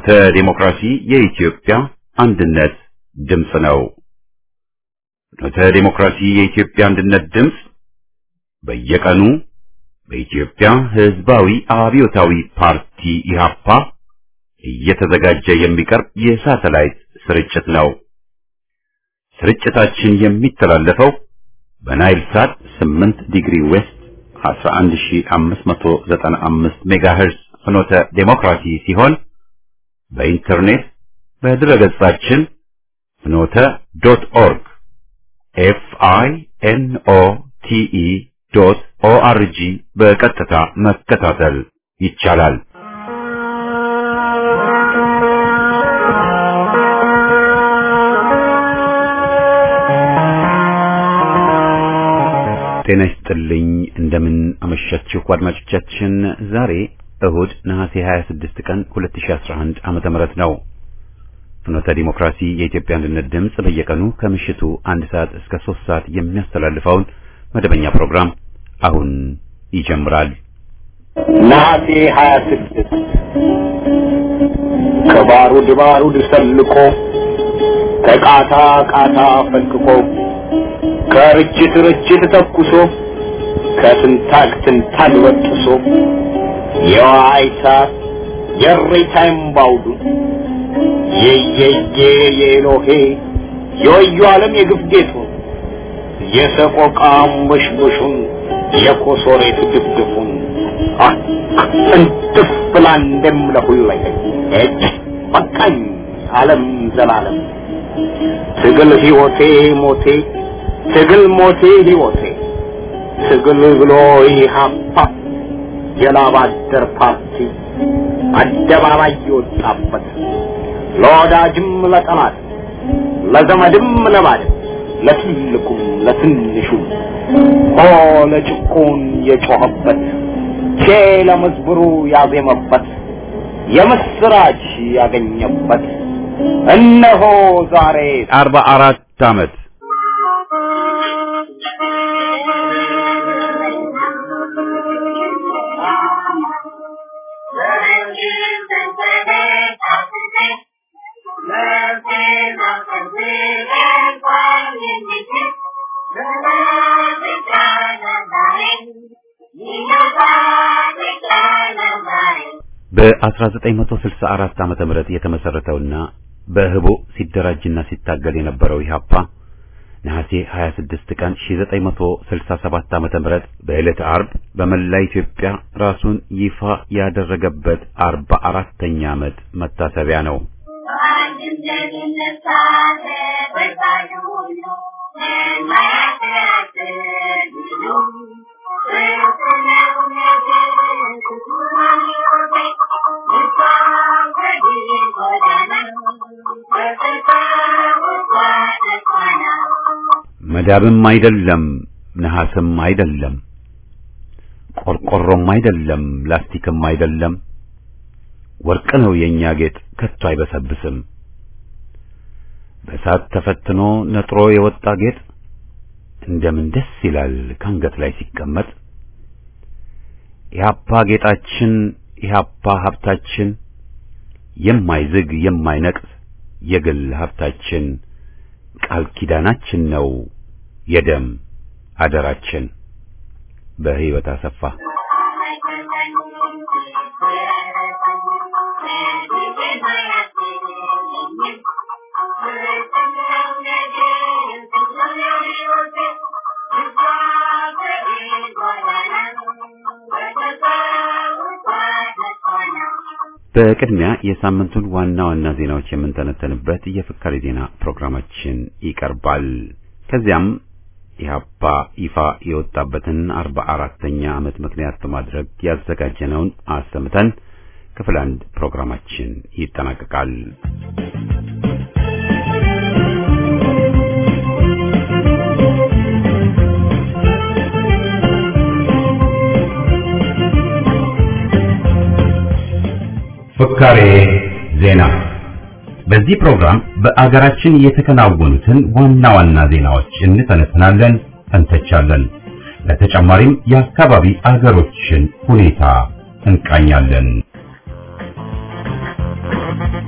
ፍኖተ ዲሞክራሲ የኢትዮጵያ አንድነት ድምፅ ነው። ፍኖተ ዲሞክራሲ የኢትዮጵያ አንድነት ድምፅ በየቀኑ በኢትዮጵያ ሕዝባዊ አብዮታዊ ፓርቲ ኢህአፓ እየተዘጋጀ የሚቀርብ የሳተላይት ስርጭት ነው። ስርጭታችን የሚተላለፈው በናይል ሳት 8 ዲግሪ ዌስት 11595 ሜጋሄርዝ ፍኖተ ዴሞክራሲ ሲሆን በኢንተርኔት በድረገጻችን ፍኖተ ዶት ኦርግ ኤፍ አይ ኤን ኦ ቲ ኢ ዶት ኦ አር ጂ በቀጥታ መከታተል ይቻላል። ጤና ይስጥልኝ። እንደምን አመሻችሁ አድማጮቻችን። ዛሬ እሁድ ነሐሴ 26 ቀን 2011 ዓመተ ምህረት ነው። ፍኖተ ዲሞክራሲ የኢትዮጵያ አንድነት ድምፅ በየቀኑ ከምሽቱ አንድ ሰዓት እስከ ሶስት ሰዓት የሚያስተላልፈውን መደበኛ ፕሮግራም አሁን ይጀምራል። ነሐሴ 26 ከባሩድ ባሩድ ሰልቆ ከቃታ ቃታ ፈልቅቆ ከርችት ርችት ተኩሶ ከትንታግ ትንታግ በጥሶ የዋይታ የሬታ እምባውዱ የየየ የኤሎሄ የወዩ ዓለም የግፍ ጌጡ የሰቆቃ አንበሽበሹን የኮሶሬት ድፍድፉን እንትፍ ብላ እንደምለሁለኝ እጅ በቃኝ ዓለም ዘላለም ትግል ሕይወቴ ሞቴ ትግል ሞቴ ሕይወቴ ትግል ብሎ ኢህአፓ የላብ አደር ፓርቲ አደባባይ የወጣበት ለወዳጅም ለጠላት ለዘመድም ለባድም ለትልቁም ለትንሹም ሆ ለጭቁን የጮኸበት ቼ ለመዝብሩ ያዜመበት የምስራች ያገኘበት እነሆ ዛሬ አርባ አራት ዓመት በ1964 ዓመተ ምህረት የተመሰረተውና በህቦ ሲደራጅና ሲታገል የነበረው ኢህአፓ ነሐሴ 26 ቀን 1967 ዓመተ ምህረት በዕለተ አርብ በመላ ኢትዮጵያ ራሱን ይፋ ያደረገበት 44ኛ ዓመት መታሰቢያ ነው። መዳብም አይደለም፣ ነሐስም አይደለም፣ ቆርቆሮም አይደለም፣ ላስቲክም አይደለም፣ ወርቅ ነው የኛ ጌጥ ከቶ አይበሰብስም። በእሳት ተፈትኖ ነጥሮ የወጣ ጌጥ እንደምን ደስ ይላል ካንገት ላይ ሲቀመጥ። ኢህአፓ ጌጣችን፣ ኢህአፓ ሀብታችን፣ የማይዝግ የማይነቅስ የግል ሀብታችን፣ ቃል ኪዳናችን ነው የደም አደራችን። በህይወት አሰፋ በቅድሚያ የሳምንቱን ዋና ዋና ዜናዎች የምንተነተንበት የፍካሪ ዜና ፕሮግራማችን ይቀርባል። ከዚያም ኢህአፓ ይፋ የወጣበትን አርባ አራተኛ ዓመት ምክንያት በማድረግ ያዘጋጀነውን አሰምተን ክፍል አንድ ፕሮግራማችን ይጠናቀቃል። ፍካሬ ዜና በዚህ ፕሮግራም በአገራችን የተከናወኑትን ዋና ዋና ዜናዎች እንተነትናለን፣ እንተቻለን። ለተጨማሪም የአካባቢ አገሮችን ሁኔታ እንቃኛለን።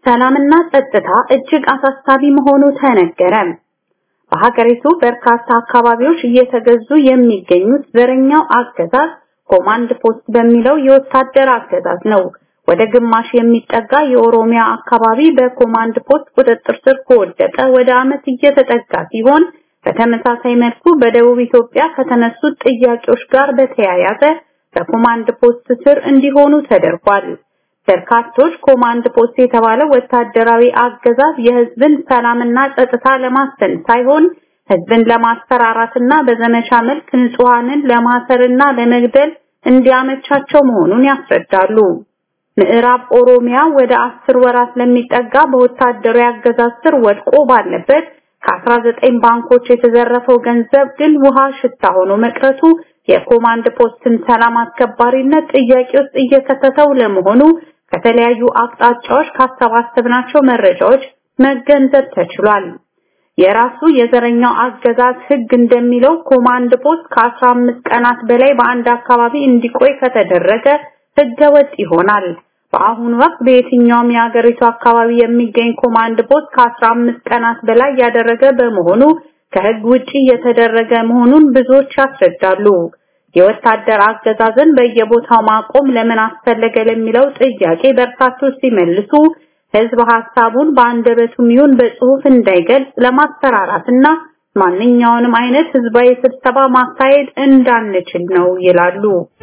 ሰላምና ጸጥታ እጅግ አሳሳቢ መሆኑ ተነገረ። በሀገሪቱ በርካታ አካባቢዎች እየተገዙ የሚገኙት ዘረኛው አገዛዝ ኮማንድ ፖስት በሚለው የወታደር አገዛዝ ነው። ወደ ግማሽ የሚጠጋ የኦሮሚያ አካባቢ በኮማንድ ፖስት ቁጥጥር ስር ከወደቀ ወደ ዓመት እየተጠጋ ሲሆን በተመሳሳይ መልኩ በደቡብ ኢትዮጵያ ከተነሱት ጥያቄዎች ጋር በተያያዘ በኮማንድ ፖስት ስር እንዲሆኑ ተደርጓል። በርካቶች ኮማንድ ፖስት የተባለው ወታደራዊ አገዛዝ የህዝብን ሰላምና ጸጥታ ለማስፈን ሳይሆን ህዝብን ለማስፈራራትና በዘመቻ መልክ ንጹሃንን ለማሰርና ለመግደል እንዲያመቻቸው መሆኑን ያስረዳሉ። ምዕራብ ኦሮሚያ ወደ አስር ወራት ለሚጠጋ በወታደራዊ አገዛዝ ስር ወድቆ ባለበት ከ19 ባንኮች የተዘረፈው ገንዘብ ግን ውሃ ሽታ ሆኖ መቅረቱ የኮማንድ ፖስትን ሰላም አስከባሪነት ጥያቄ ውስጥ እየከተተው ለመሆኑ ከተለያዩ አቅጣጫዎች ካሰባሰብናቸው መረጃዎች መገንዘብ ተችሏል። የራሱ የዘረኛው አገዛዝ ህግ እንደሚለው ኮማንድ ፖስት ከ15 ቀናት በላይ በአንድ አካባቢ እንዲቆይ ከተደረገ ህገ ወጥ ይሆናል። በአሁኑ ወቅት በየትኛውም የሀገሪቱ አካባቢ የሚገኝ ኮማንድ ፖስት ከ15 ቀናት በላይ ያደረገ በመሆኑ ከህግ ውጪ የተደረገ መሆኑን ብዙዎች ያስረዳሉ። የወታደር አገዛዝን በየቦታው ማቆም ለምን አስፈለገ ለሚለው ጥያቄ በርካቶች ሲመልሱ ህዝብ ሐሳቡን በአንደበቱም ይሁን በጽሁፍ እንዳይገልጽ ለማስፈራራትና ማንኛውንም አይነት ህዝባዊ ስብሰባ ማካሄድ እንዳንችል ነው ይላሉ።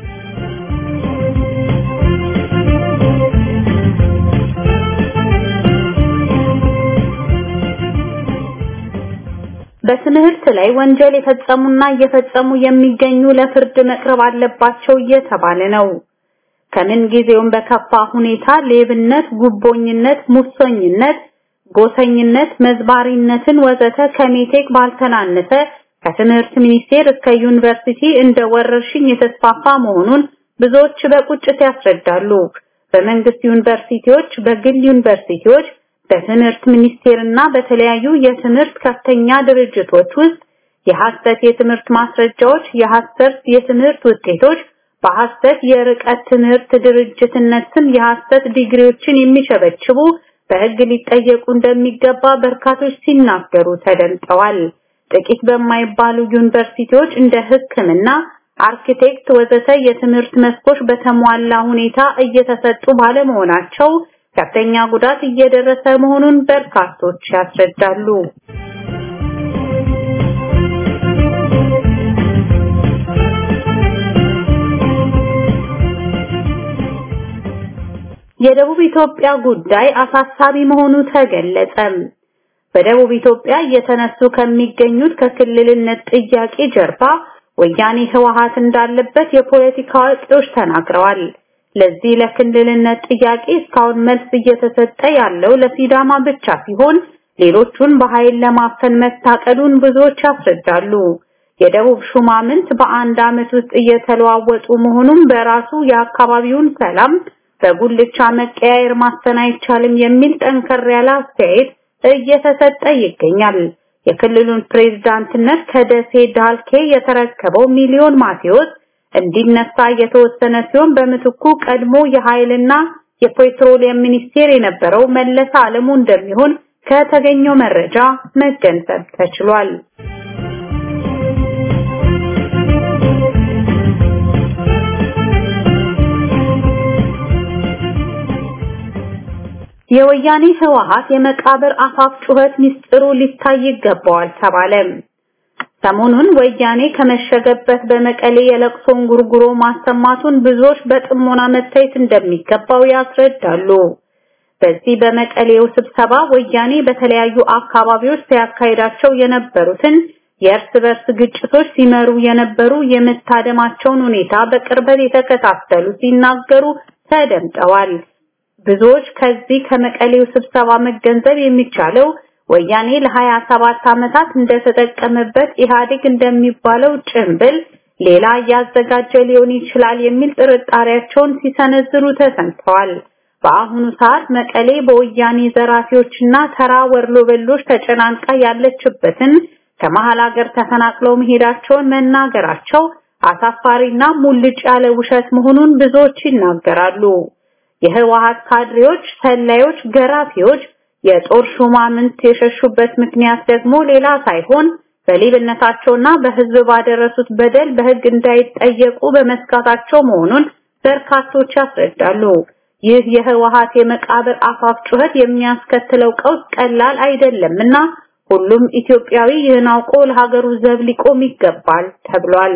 በትምህርት ላይ ወንጀል የፈጸሙና እየፈጸሙ የሚገኙ ለፍርድ መቅረብ አለባቸው እየተባለ ነው። ከምን ጊዜውም በከፋ ሁኔታ ሌብነት፣ ጉቦኝነት፣ ሙሰኝነት፣ ጎሰኝነት፣ መዝባሪነትን ወዘተ ከሜቴክ ባልተናነሰ ከትምህርት ሚኒስቴር እስከ ዩኒቨርሲቲ እንደ ወረርሽኝ የተስፋፋ መሆኑን ብዙዎች በቁጭት ያስረዳሉ። በመንግስት ዩኒቨርሲቲዎች፣ በግል ዩኒቨርሲቲዎች በትምህርት ሚኒስቴርና በተለያዩ የትምህርት ከፍተኛ ድርጅቶች ውስጥ የሐሰት የትምህርት ማስረጃዎች፣ የሐሰት የትምህርት ውጤቶች፣ በሐሰት የርቀት ትምህርት ድርጅትነት ስም የሐሰት ዲግሪዎችን የሚሸበችቡ በሕግ ሊጠየቁ እንደሚገባ በርካቶች ሲናገሩ ተደምጠዋል። ጥቂት በማይባሉ ዩኒቨርሲቲዎች እንደ ሕክምና፣ አርኪቴክት ወዘተ የትምህርት መስኮች በተሟላ ሁኔታ እየተሰጡ ባለመሆናቸው ከፍተኛ ጉዳት እየደረሰ መሆኑን በርካቶች ያስረዳሉ። የደቡብ ኢትዮጵያ ጉዳይ አሳሳቢ መሆኑ ተገለጸ። በደቡብ ኢትዮጵያ እየተነሱ ከሚገኙት ከክልልነት ጥያቄ ጀርባ ወያኔ ህወሓት እንዳለበት የፖለቲካ አዋቂዎች ተናግረዋል። ለዚህ ለክልልነት ጥያቄ እስካሁን መልስ እየተሰጠ ያለው ለሲዳማ ብቻ ሲሆን ሌሎቹን በኃይል ለማፈን መታቀዱን ብዙዎች ያስረዳሉ። የደቡብ ሹማምንት በአንድ ዓመት ውስጥ እየተለዋወጡ መሆኑን በራሱ የአካባቢውን ሰላም በጉልቻ መቀያየር ማስተን አይቻልም የሚል ጠንከር ያለ አስተያየት እየተሰጠ ይገኛል። የክልሉን ፕሬዝዳንትነት ከደሴ ዳልኬ የተረከበው ሚሊዮን ማቴዎስ እንዲነሳ የተወሰነ ሲሆን በምትኩ ቀድሞ የኃይልና የፔትሮሊየም ሚኒስቴር የነበረው መለስ አለሙ እንደሚሆን ከተገኘው መረጃ መገንዘብ ተችሏል። የወያኔ ህወሓት የመቃብር አፋፍ ጩኸት ሚስጥሩ ሊታይ ይገባዋል ተባለ። ሰሞኑን ወያኔ ከመሸገበት በመቀሌ የለቅሶን ጉርጉሮ ማሰማቱን ብዙዎች በጥሞና መታየት እንደሚገባው ያስረዳሉ። በዚህ በመቀሌው ስብሰባ ወያኔ በተለያዩ አካባቢዎች ሲያካሂዳቸው የነበሩትን የእርስ በርስ ግጭቶች ሲመሩ የነበሩ የመታደማቸውን ሁኔታ በቅርበት የተከታተሉ ሲናገሩ ተደምጠዋል። ብዙዎች ከዚህ ከመቀሌው ስብሰባ መገንዘብ የሚቻለው ወያኔ ለ27 ዓመታት እንደተጠቀመበት ኢህአዴግ እንደሚባለው ጭምብል ሌላ እያዘጋጀ ሊሆን ይችላል የሚል ጥርጣሬያቸውን ሲሰነዝሩ ተሰምተዋል። በአሁኑ ሰዓት መቀሌ በወያኔ ዘራፊዎችና ተራ ወርሎበሎች ተጨናንቃ ያለችበትን ከመሃል ሀገር ተፈናቅለው መሄዳቸውን መናገራቸው አሳፋሪና ሙልጭ ያለ ውሸት መሆኑን ብዙዎች ይናገራሉ። የህወሓት ካድሬዎች፣ ሰላዮች፣ ገራፊዎች የጦር ሹማምንት የሸሹበት ምክንያት ደግሞ ሌላ ሳይሆን በሌብነታቸውና በህዝብ ባደረሱት በደል በህግ እንዳይጠየቁ በመስጋታቸው መሆኑን በርካቶች ያስረዳሉ። ይህ የህወሓት የመቃብር አፋፍ ጩኸት የሚያስከትለው ቀውስ ቀላል አይደለምና ሁሉም ኢትዮጵያዊ ይህን አውቆ ለሀገሩ ዘብ ሊቆም ይገባል ተብሏል።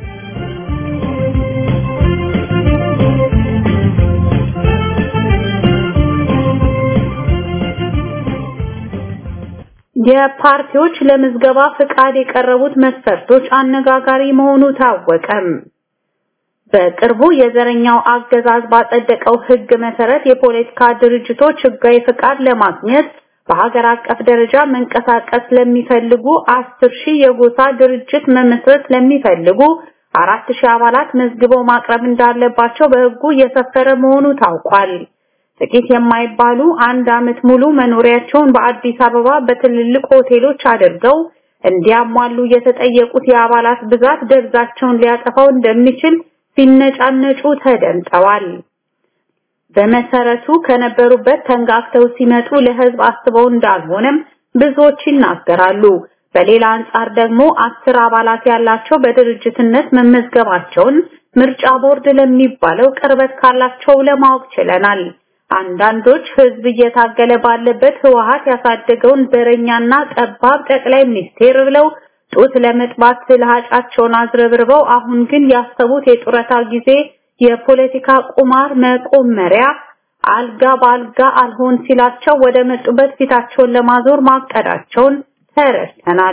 የፓርቲዎች ለምዝገባ ፍቃድ የቀረቡት መስፈርቶች አነጋጋሪ መሆኑ ታወቀም። በቅርቡ የዘረኛው አገዛዝ ባጸደቀው ህግ መሰረት የፖለቲካ ድርጅቶች ህጋዊ ፍቃድ ለማግኘት በሀገር አቀፍ ደረጃ መንቀሳቀስ ለሚፈልጉ አስር ሺህ የጎሳ ድርጅት መመስረት ለሚፈልጉ አራት ሺህ አባላት መዝግበው ማቅረብ እንዳለባቸው በህጉ የሰፈረ መሆኑ ታውቋል። ጥቂት የማይባሉ አንድ አመት ሙሉ መኖሪያቸውን በአዲስ አበባ በትልልቅ ሆቴሎች አድርገው እንዲያሟሉ የተጠየቁት የአባላት ብዛት ደብዛቸውን ሊያጠፋው እንደሚችል ሲነጫነጩ ተደምጠዋል። በመሰረቱ ከነበሩበት ተንጋግተው ሲመጡ ለህዝብ አስበው እንዳልሆነም ብዙዎች ይናገራሉ። በሌላ አንጻር ደግሞ አስር አባላት ያላቸው በድርጅትነት መመዝገባቸውን ምርጫ ቦርድ ለሚባለው ቅርበት ካላቸው ለማወቅ ችለናል። አንዳንዶች ህዝብ እየታገለ ባለበት ህወሓት ያሳደገውን ዘረኛና ጠባብ ጠቅላይ ሚኒስቴር ብለው ጡት ለመጥባት ልሃጫቸውን አዝረብርበው አሁን ግን ያሰቡት የጡረታ ጊዜ የፖለቲካ ቁማር መቆመሪያ አልጋ በአልጋ አልሆን ሲላቸው ወደ መጡበት ፊታቸውን ለማዞር ማቀዳቸውን ተረድተናል።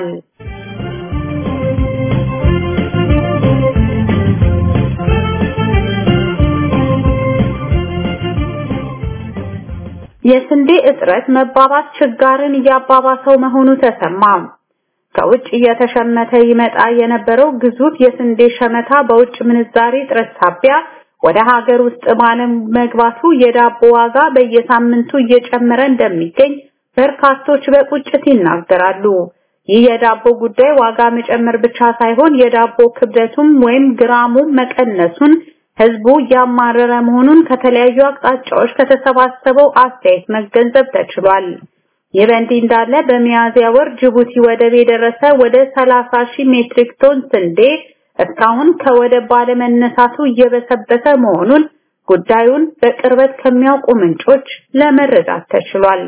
የስንዴ እጥረት መባባስ ችጋርን እያባባሰው መሆኑ ተሰማ። ከውጭ እየተሸመተ ይመጣ የነበረው ግዙፍ የስንዴ ሸመታ በውጭ ምንዛሬ እጥረት ሳቢያ ወደ ሀገር ውስጥ ባለም መግባቱ የዳቦ ዋጋ በየሳምንቱ እየጨመረ እንደሚገኝ በርካቶች በቁጭት ይናገራሉ። ይህ የዳቦ ጉዳይ ዋጋ መጨመር ብቻ ሳይሆን የዳቦ ክብደቱም ወይም ግራሙ መቀነሱን ህዝቡ እያማረረ መሆኑን ከተለያዩ አቅጣጫዎች ከተሰባሰበው አስተያየት መገንዘብ ተችሏል። ይህ በእንዲህ እንዳለ በሚያዝያ ወር ጅቡቲ ወደብ የደረሰ ወደ 30 ሺህ ሜትሪክ ቶን ስንዴ እስካሁን ከወደብ ባለመነሳቱ እየበሰበሰ መሆኑን ጉዳዩን በቅርበት ከሚያውቁ ምንጮች ለመረዳት ተችሏል።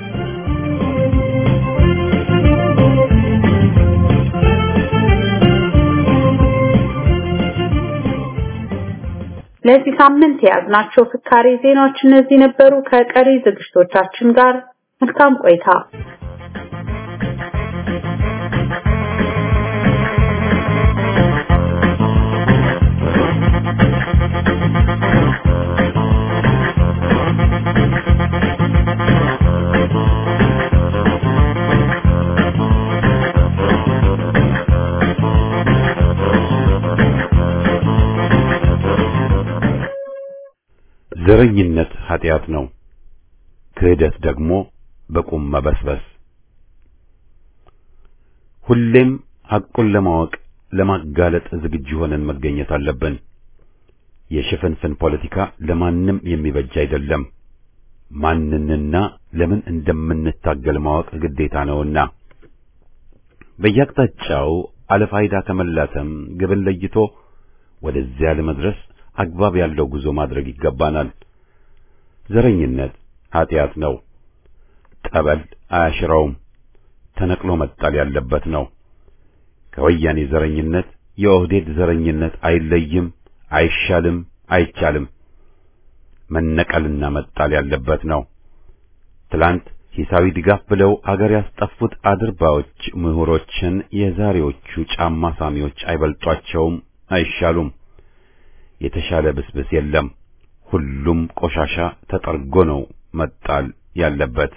ለዚህ ሳምንት የያዝናቸው ፍካሬ ዜናዎች እነዚህ ነበሩ። ከቀሪ ዝግጅቶቻችን ጋር መልካም ቆይታ። ዘረኝነት ኃጢአት ነው። ክህደት ደግሞ በቁም መበስበስ። ሁሌም ሐቁን ለማወቅ ለማጋለጥ ዝግጁ ሆነን መገኘት አለብን። የሽፍንፍን ፖለቲካ ለማንም የሚበጅ አይደለም። ማንንና ለምን እንደምንታገል ማወቅ ግዴታ ነውና በየአቅጣጫው አለፋይዳ ከመላተም ግብን ለይቶ ወደዚያ ለመድረስ አግባብ ያለው ጉዞ ማድረግ ይገባናል። ዘረኝነት ኃጢአት ነው። ጠበል አያሽረውም። ተነቅሎ መጣል ያለበት ነው። ከወያኔ ዘረኝነት የኦህዴድ ዘረኝነት አይለይም፣ አይሻልም፣ አይቻልም። መነቀልና መጣል ያለበት ነው። ትላንት ሂሳዊ ድጋፍ ብለው አገር ያስጠፉት አድርባዎች ምሁሮችን የዛሬዎቹ ጫማ ሳሚዎች አይበልጧቸውም፣ አይሻሉም። የተሻለ ብስብስ የለም። ሁሉም ቆሻሻ ተጠርጎ ነው መጣል ያለበት።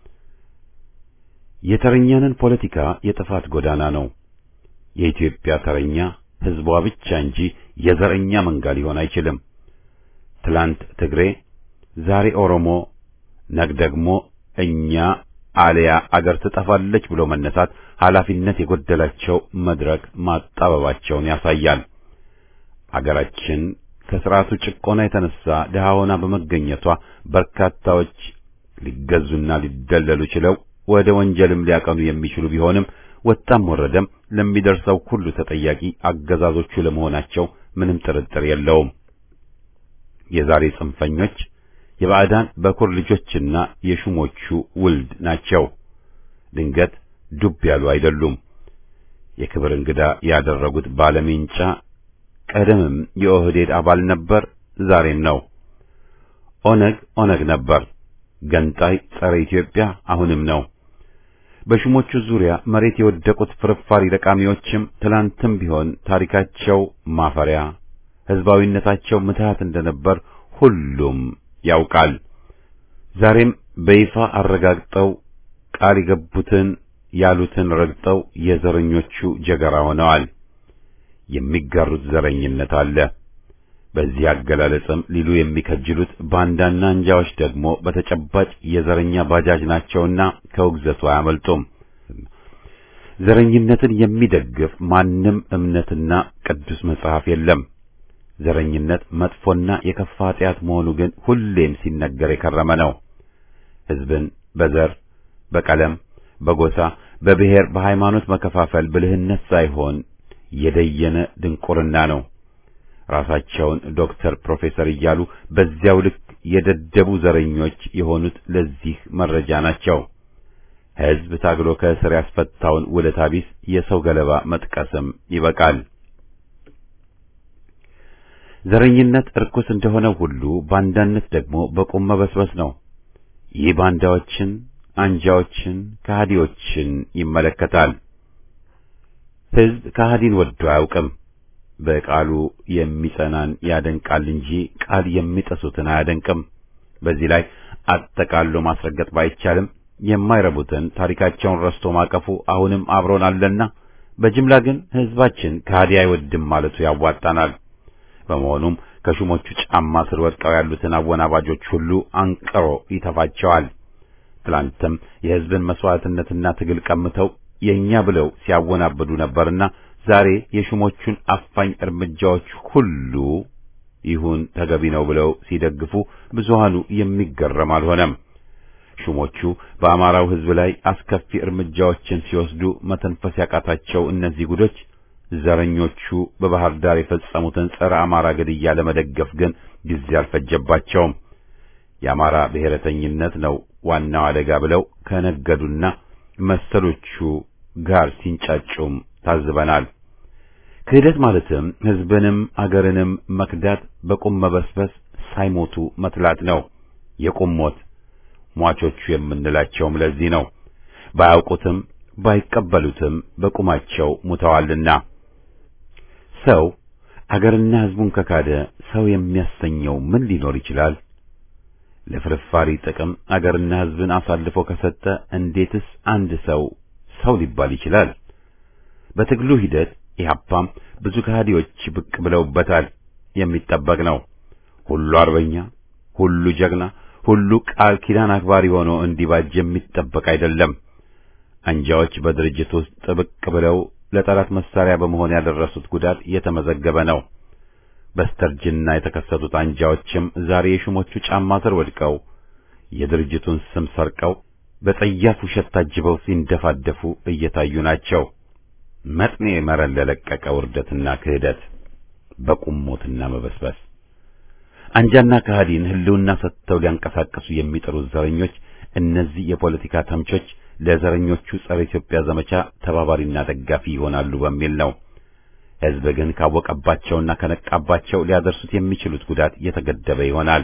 የተረኛንን ፖለቲካ የጥፋት ጎዳና ነው። የኢትዮጵያ ተረኛ ሕዝቧ ብቻ እንጂ የዘረኛ መንጋ ሊሆን አይችልም። ትላንት ትግሬ፣ ዛሬ ኦሮሞ፣ ነግ ደግሞ እኛ አልያ አገር ትጠፋለች ብሎ መነሳት ኃላፊነት የጎደላቸው መድረክ ማጣበባቸውን ያሳያል። አገራችን ከስርዓቱ ጭቆና የተነሳ ድሃ ሆና በመገኘቷ በርካታዎች ሊገዙና ሊደለሉ ችለው ወደ ወንጀልም ሊያቀኑ የሚችሉ ቢሆንም ወጣም ወረደም ለሚደርሰው ሁሉ ተጠያቂ አገዛዞቹ ለመሆናቸው ምንም ጥርጥር የለውም። የዛሬ ጽንፈኞች የባዕዳን በኩር ልጆችና የሹሞቹ ውልድ ናቸው። ድንገት ዱብ ያሉ አይደሉም። የክብር እንግዳ ያደረጉት ባለሜንጫ ቀደምም የኦህዴድ አባል ነበር፣ ዛሬም ነው። ኦነግ ኦነግ ነበር፣ ገንጣይ ጸረ ኢትዮጵያ አሁንም ነው። በሹሞቹ ዙሪያ መሬት የወደቁት ፍርፋሪ ለቃሚዎችም ትላንትም ቢሆን ታሪካቸው ማፈሪያ፣ ህዝባዊነታቸው ምትሃት እንደነበር ሁሉም ያውቃል። ዛሬም በይፋ አረጋግጠው ቃል የገቡትን ያሉትን ረግጠው የዘረኞቹ ጀገራ ሆነዋል። የሚጋሩት ዘረኝነት አለ። በዚህ አገላለጽም ሊሉ የሚከጅሉት ባንዳና እንጃዎች ደግሞ በተጨባጭ የዘረኛ ባጃጅ ናቸውና ከውግዘቱ አያመልጡም። ዘረኝነትን የሚደግፍ ማንም እምነትና ቅዱስ መጽሐፍ የለም። ዘረኝነት መጥፎና የከፋ ኃጢአት መሆኑ ግን ሁሌም ሲነገር የከረመ ነው። ሕዝብን በዘር፣ በቀለም፣ በጎሳ፣ በብሔር፣ በሃይማኖት መከፋፈል ብልህነት ሳይሆን የደየነ ድንቁርና ነው። ራሳቸውን ዶክተር፣ ፕሮፌሰር እያሉ በዚያው ልክ የደደቡ ዘረኞች የሆኑት ለዚህ መረጃ ናቸው። ሕዝብ ታግሎ ከእስር ያስፈታውን ውለታ ቢስ የሰው ገለባ መጥቀስም ይበቃል። ዘረኝነት እርኩስ እንደሆነ ሁሉ ባንዳነት ደግሞ በቁም መበስበስ ነው። ይህ ባንዳዎችን፣ አንጃዎችን፣ ከሃዲዎችን ይመለከታል። ሕዝብ ከሃዲን ወዶ አያውቅም። በቃሉ የሚጸናን ያደንቃል እንጂ ቃል የሚጠሱትን አያደንቅም። በዚህ ላይ አጠቃሎ ማስረገጥ ባይቻልም የማይረቡትን ታሪካቸውን ረስቶ ማቀፉ አሁንም አብሮን አለና በጅምላ ግን ሕዝባችን ከሃዲ አይወድም ማለቱ ያዋጣናል። በመሆኑም ከሹሞቹ ጫማ ስር ወድቀው ያሉትን አወናባጆች ሁሉ አንቅሮ ይተፋቸዋል። ትላንትም የሕዝብን መስዋዕትነትና ትግል ቀምተው የእኛ ብለው ሲያወናብዱ ነበርና ዛሬ የሹሞቹን አፋኝ እርምጃዎች ሁሉ ይሁን ተገቢ ነው ብለው ሲደግፉ ብዙሃኑ የሚገረም አልሆነም። ሹሞቹ በአማራው ሕዝብ ላይ አስከፊ እርምጃዎችን ሲወስዱ መተንፈስ ያቃታቸው እነዚህ ጉዶች ዘረኞቹ በባህር ዳር የፈጸሙትን ጸረ አማራ ግድያ ለመደገፍ ግን ጊዜ አልፈጀባቸውም። የአማራ ብሔረተኝነት ነው ዋናው አደጋ ብለው ከነገዱና መሰሎቹ ጋር ሲንጫጩም ታዝበናል። ክህደት ማለትም ሕዝብንም አገርንም መክዳት፣ በቁም መበስበስ፣ ሳይሞቱ መትላት ነው። የቁም ሞት ሟቾቹ የምንላቸውም ለዚህ ነው። ባያውቁትም ባይቀበሉትም በቁማቸው ሙተዋልና። ሰው አገርና ሕዝቡን ከካደ ሰው የሚያሰኘው ምን ሊኖር ይችላል? ለፍርፋሪ ጥቅም አገርና ሕዝብን አሳልፎ ከሰጠ እንዴትስ አንድ ሰው ሰው ሊባል ይችላል? በትግሉ ሂደት ኢህአፓም ብዙ ከሃዲዎች ብቅ ብለውበታል። የሚጠበቅ ነው። ሁሉ አርበኛ፣ ሁሉ ጀግና፣ ሁሉ ቃል ኪዳን አክባሪ ሆኖ እንዲባጅ የሚጠበቅ አይደለም። አንጃዎች በድርጅት ውስጥ ብቅ ብለው ለጠላት መሳሪያ በመሆን ያደረሱት ጉዳት የተመዘገበ ነው። በስተርጅና የተከሰቱት አንጃዎችም ዛሬ የሹሞቹ ጫማ ስር ወድቀው የድርጅቱን ስም ሰርቀው በጸያፍ ውሸት ታጅበው ሲንደፋደፉ እየታዩ ናቸው። መጥኔ መረን ለለቀቀ ውርደትና ክህደት በቁሞትና መበስበስ አንጃና ከሃዲን ህልውና ሰጥተው ሊያንቀሳቀሱ የሚጥሩት ዘረኞች እነዚህ የፖለቲካ ተምቾች ለዘረኞቹ ጸረ ኢትዮጵያ ዘመቻ ተባባሪና ደጋፊ ይሆናሉ በሚል ነው። ሕዝብ ግን ካወቀባቸውና ከነቃባቸው ሊያደርሱት የሚችሉት ጉዳት የተገደበ ይሆናል።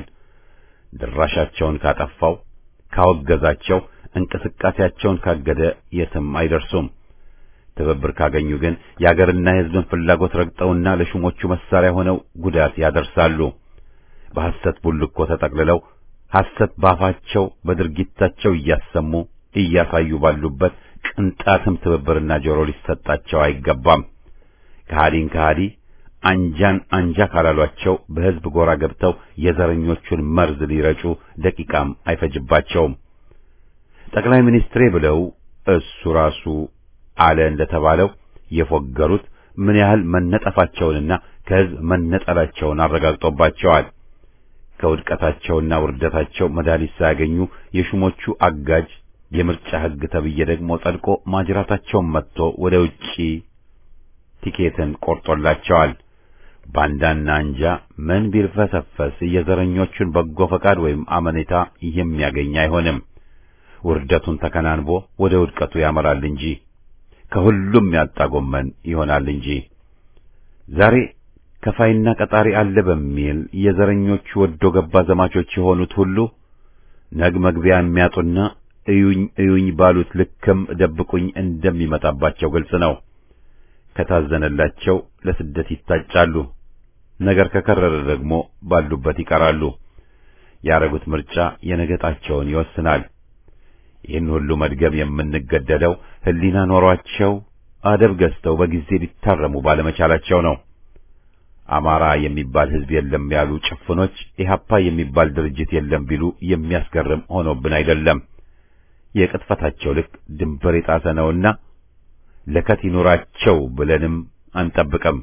ድራሻቸውን ካጠፋው፣ ካወገዛቸው፣ እንቅስቃሴያቸውን ካገደ የትም አይደርሱም። ትብብር ካገኙ ግን የአገርና የሕዝብን ፍላጎት ረግጠውና ለሹሞቹ መሳሪያ ሆነው ጉዳት ያደርሳሉ። በሐሰት ቡልኮ ተጠቅልለው ሐሰት ባፋቸው በድርጊታቸው እያሰሙ እያሳዩ ባሉበት ቅንጣትም ትብብርና ጆሮ ሊሰጣቸው አይገባም። ከሃዲን ከሃዲ አንጃን አንጃ ካላሏቸው በሕዝብ ጎራ ገብተው የዘረኞቹን መርዝ ሊረጩ ደቂቃም አይፈጅባቸውም። ጠቅላይ ሚኒስትሬ ብለው እሱ ራሱ አለ እንደተባለው የፎገሩት ምን ያህል መነጠፋቸውንና ከህዝብ መነጠላቸውን አረጋግጦባቸዋል። ከውድቀታቸውና ውርደታቸው መድኃኒት ሳያገኙ የሹሞቹ አጋጅ የምርጫ ህግ ተብዬ ደግሞ ጸድቆ ማጅራታቸውን መጥቶ ወደ ውጪ ቲኬትን ቆርጦላቸዋል። ባንዳና አንጃ ምን ቢልፈሰፈስ የዘረኞቹን በጎ ፈቃድ ወይም አመኔታ የሚያገኝ አይሆንም። ውርደቱን ተከናንቦ ወደ ውድቀቱ ያመራል እንጂ ከሁሉም ያጣ ጎመን ይሆናል እንጂ ዛሬ ከፋይና ቀጣሪ አለ በሚል የዘረኞቹ ወዶ ገባ ዘማቾች የሆኑት ሁሉ ነግ መግቢያ የሚያጡና እዩኝ እዩኝ ባሉት ልክም ደብቁኝ እንደሚመጣባቸው ግልጽ ነው። ከታዘነላቸው ለስደት ይታጫሉ። ነገር ከከረረ ደግሞ ባሉበት ይቀራሉ። ያረጉት ምርጫ የነገጣቸውን ይወስናል። ይህን ሁሉ መድገም የምንገደደው ሕሊና ኖሯቸው አደብ ገዝተው በጊዜ ሊታረሙ ባለመቻላቸው ነው። አማራ የሚባል ሕዝብ የለም ያሉ ጭፍኖች ኢህአፓ የሚባል ድርጅት የለም ቢሉ የሚያስገርም ሆኖብን አይደለም። የቅጥፈታቸው ልክ ድንበር የጣሰ ነውና ለከት ይኑራቸው ብለንም አንጠብቅም።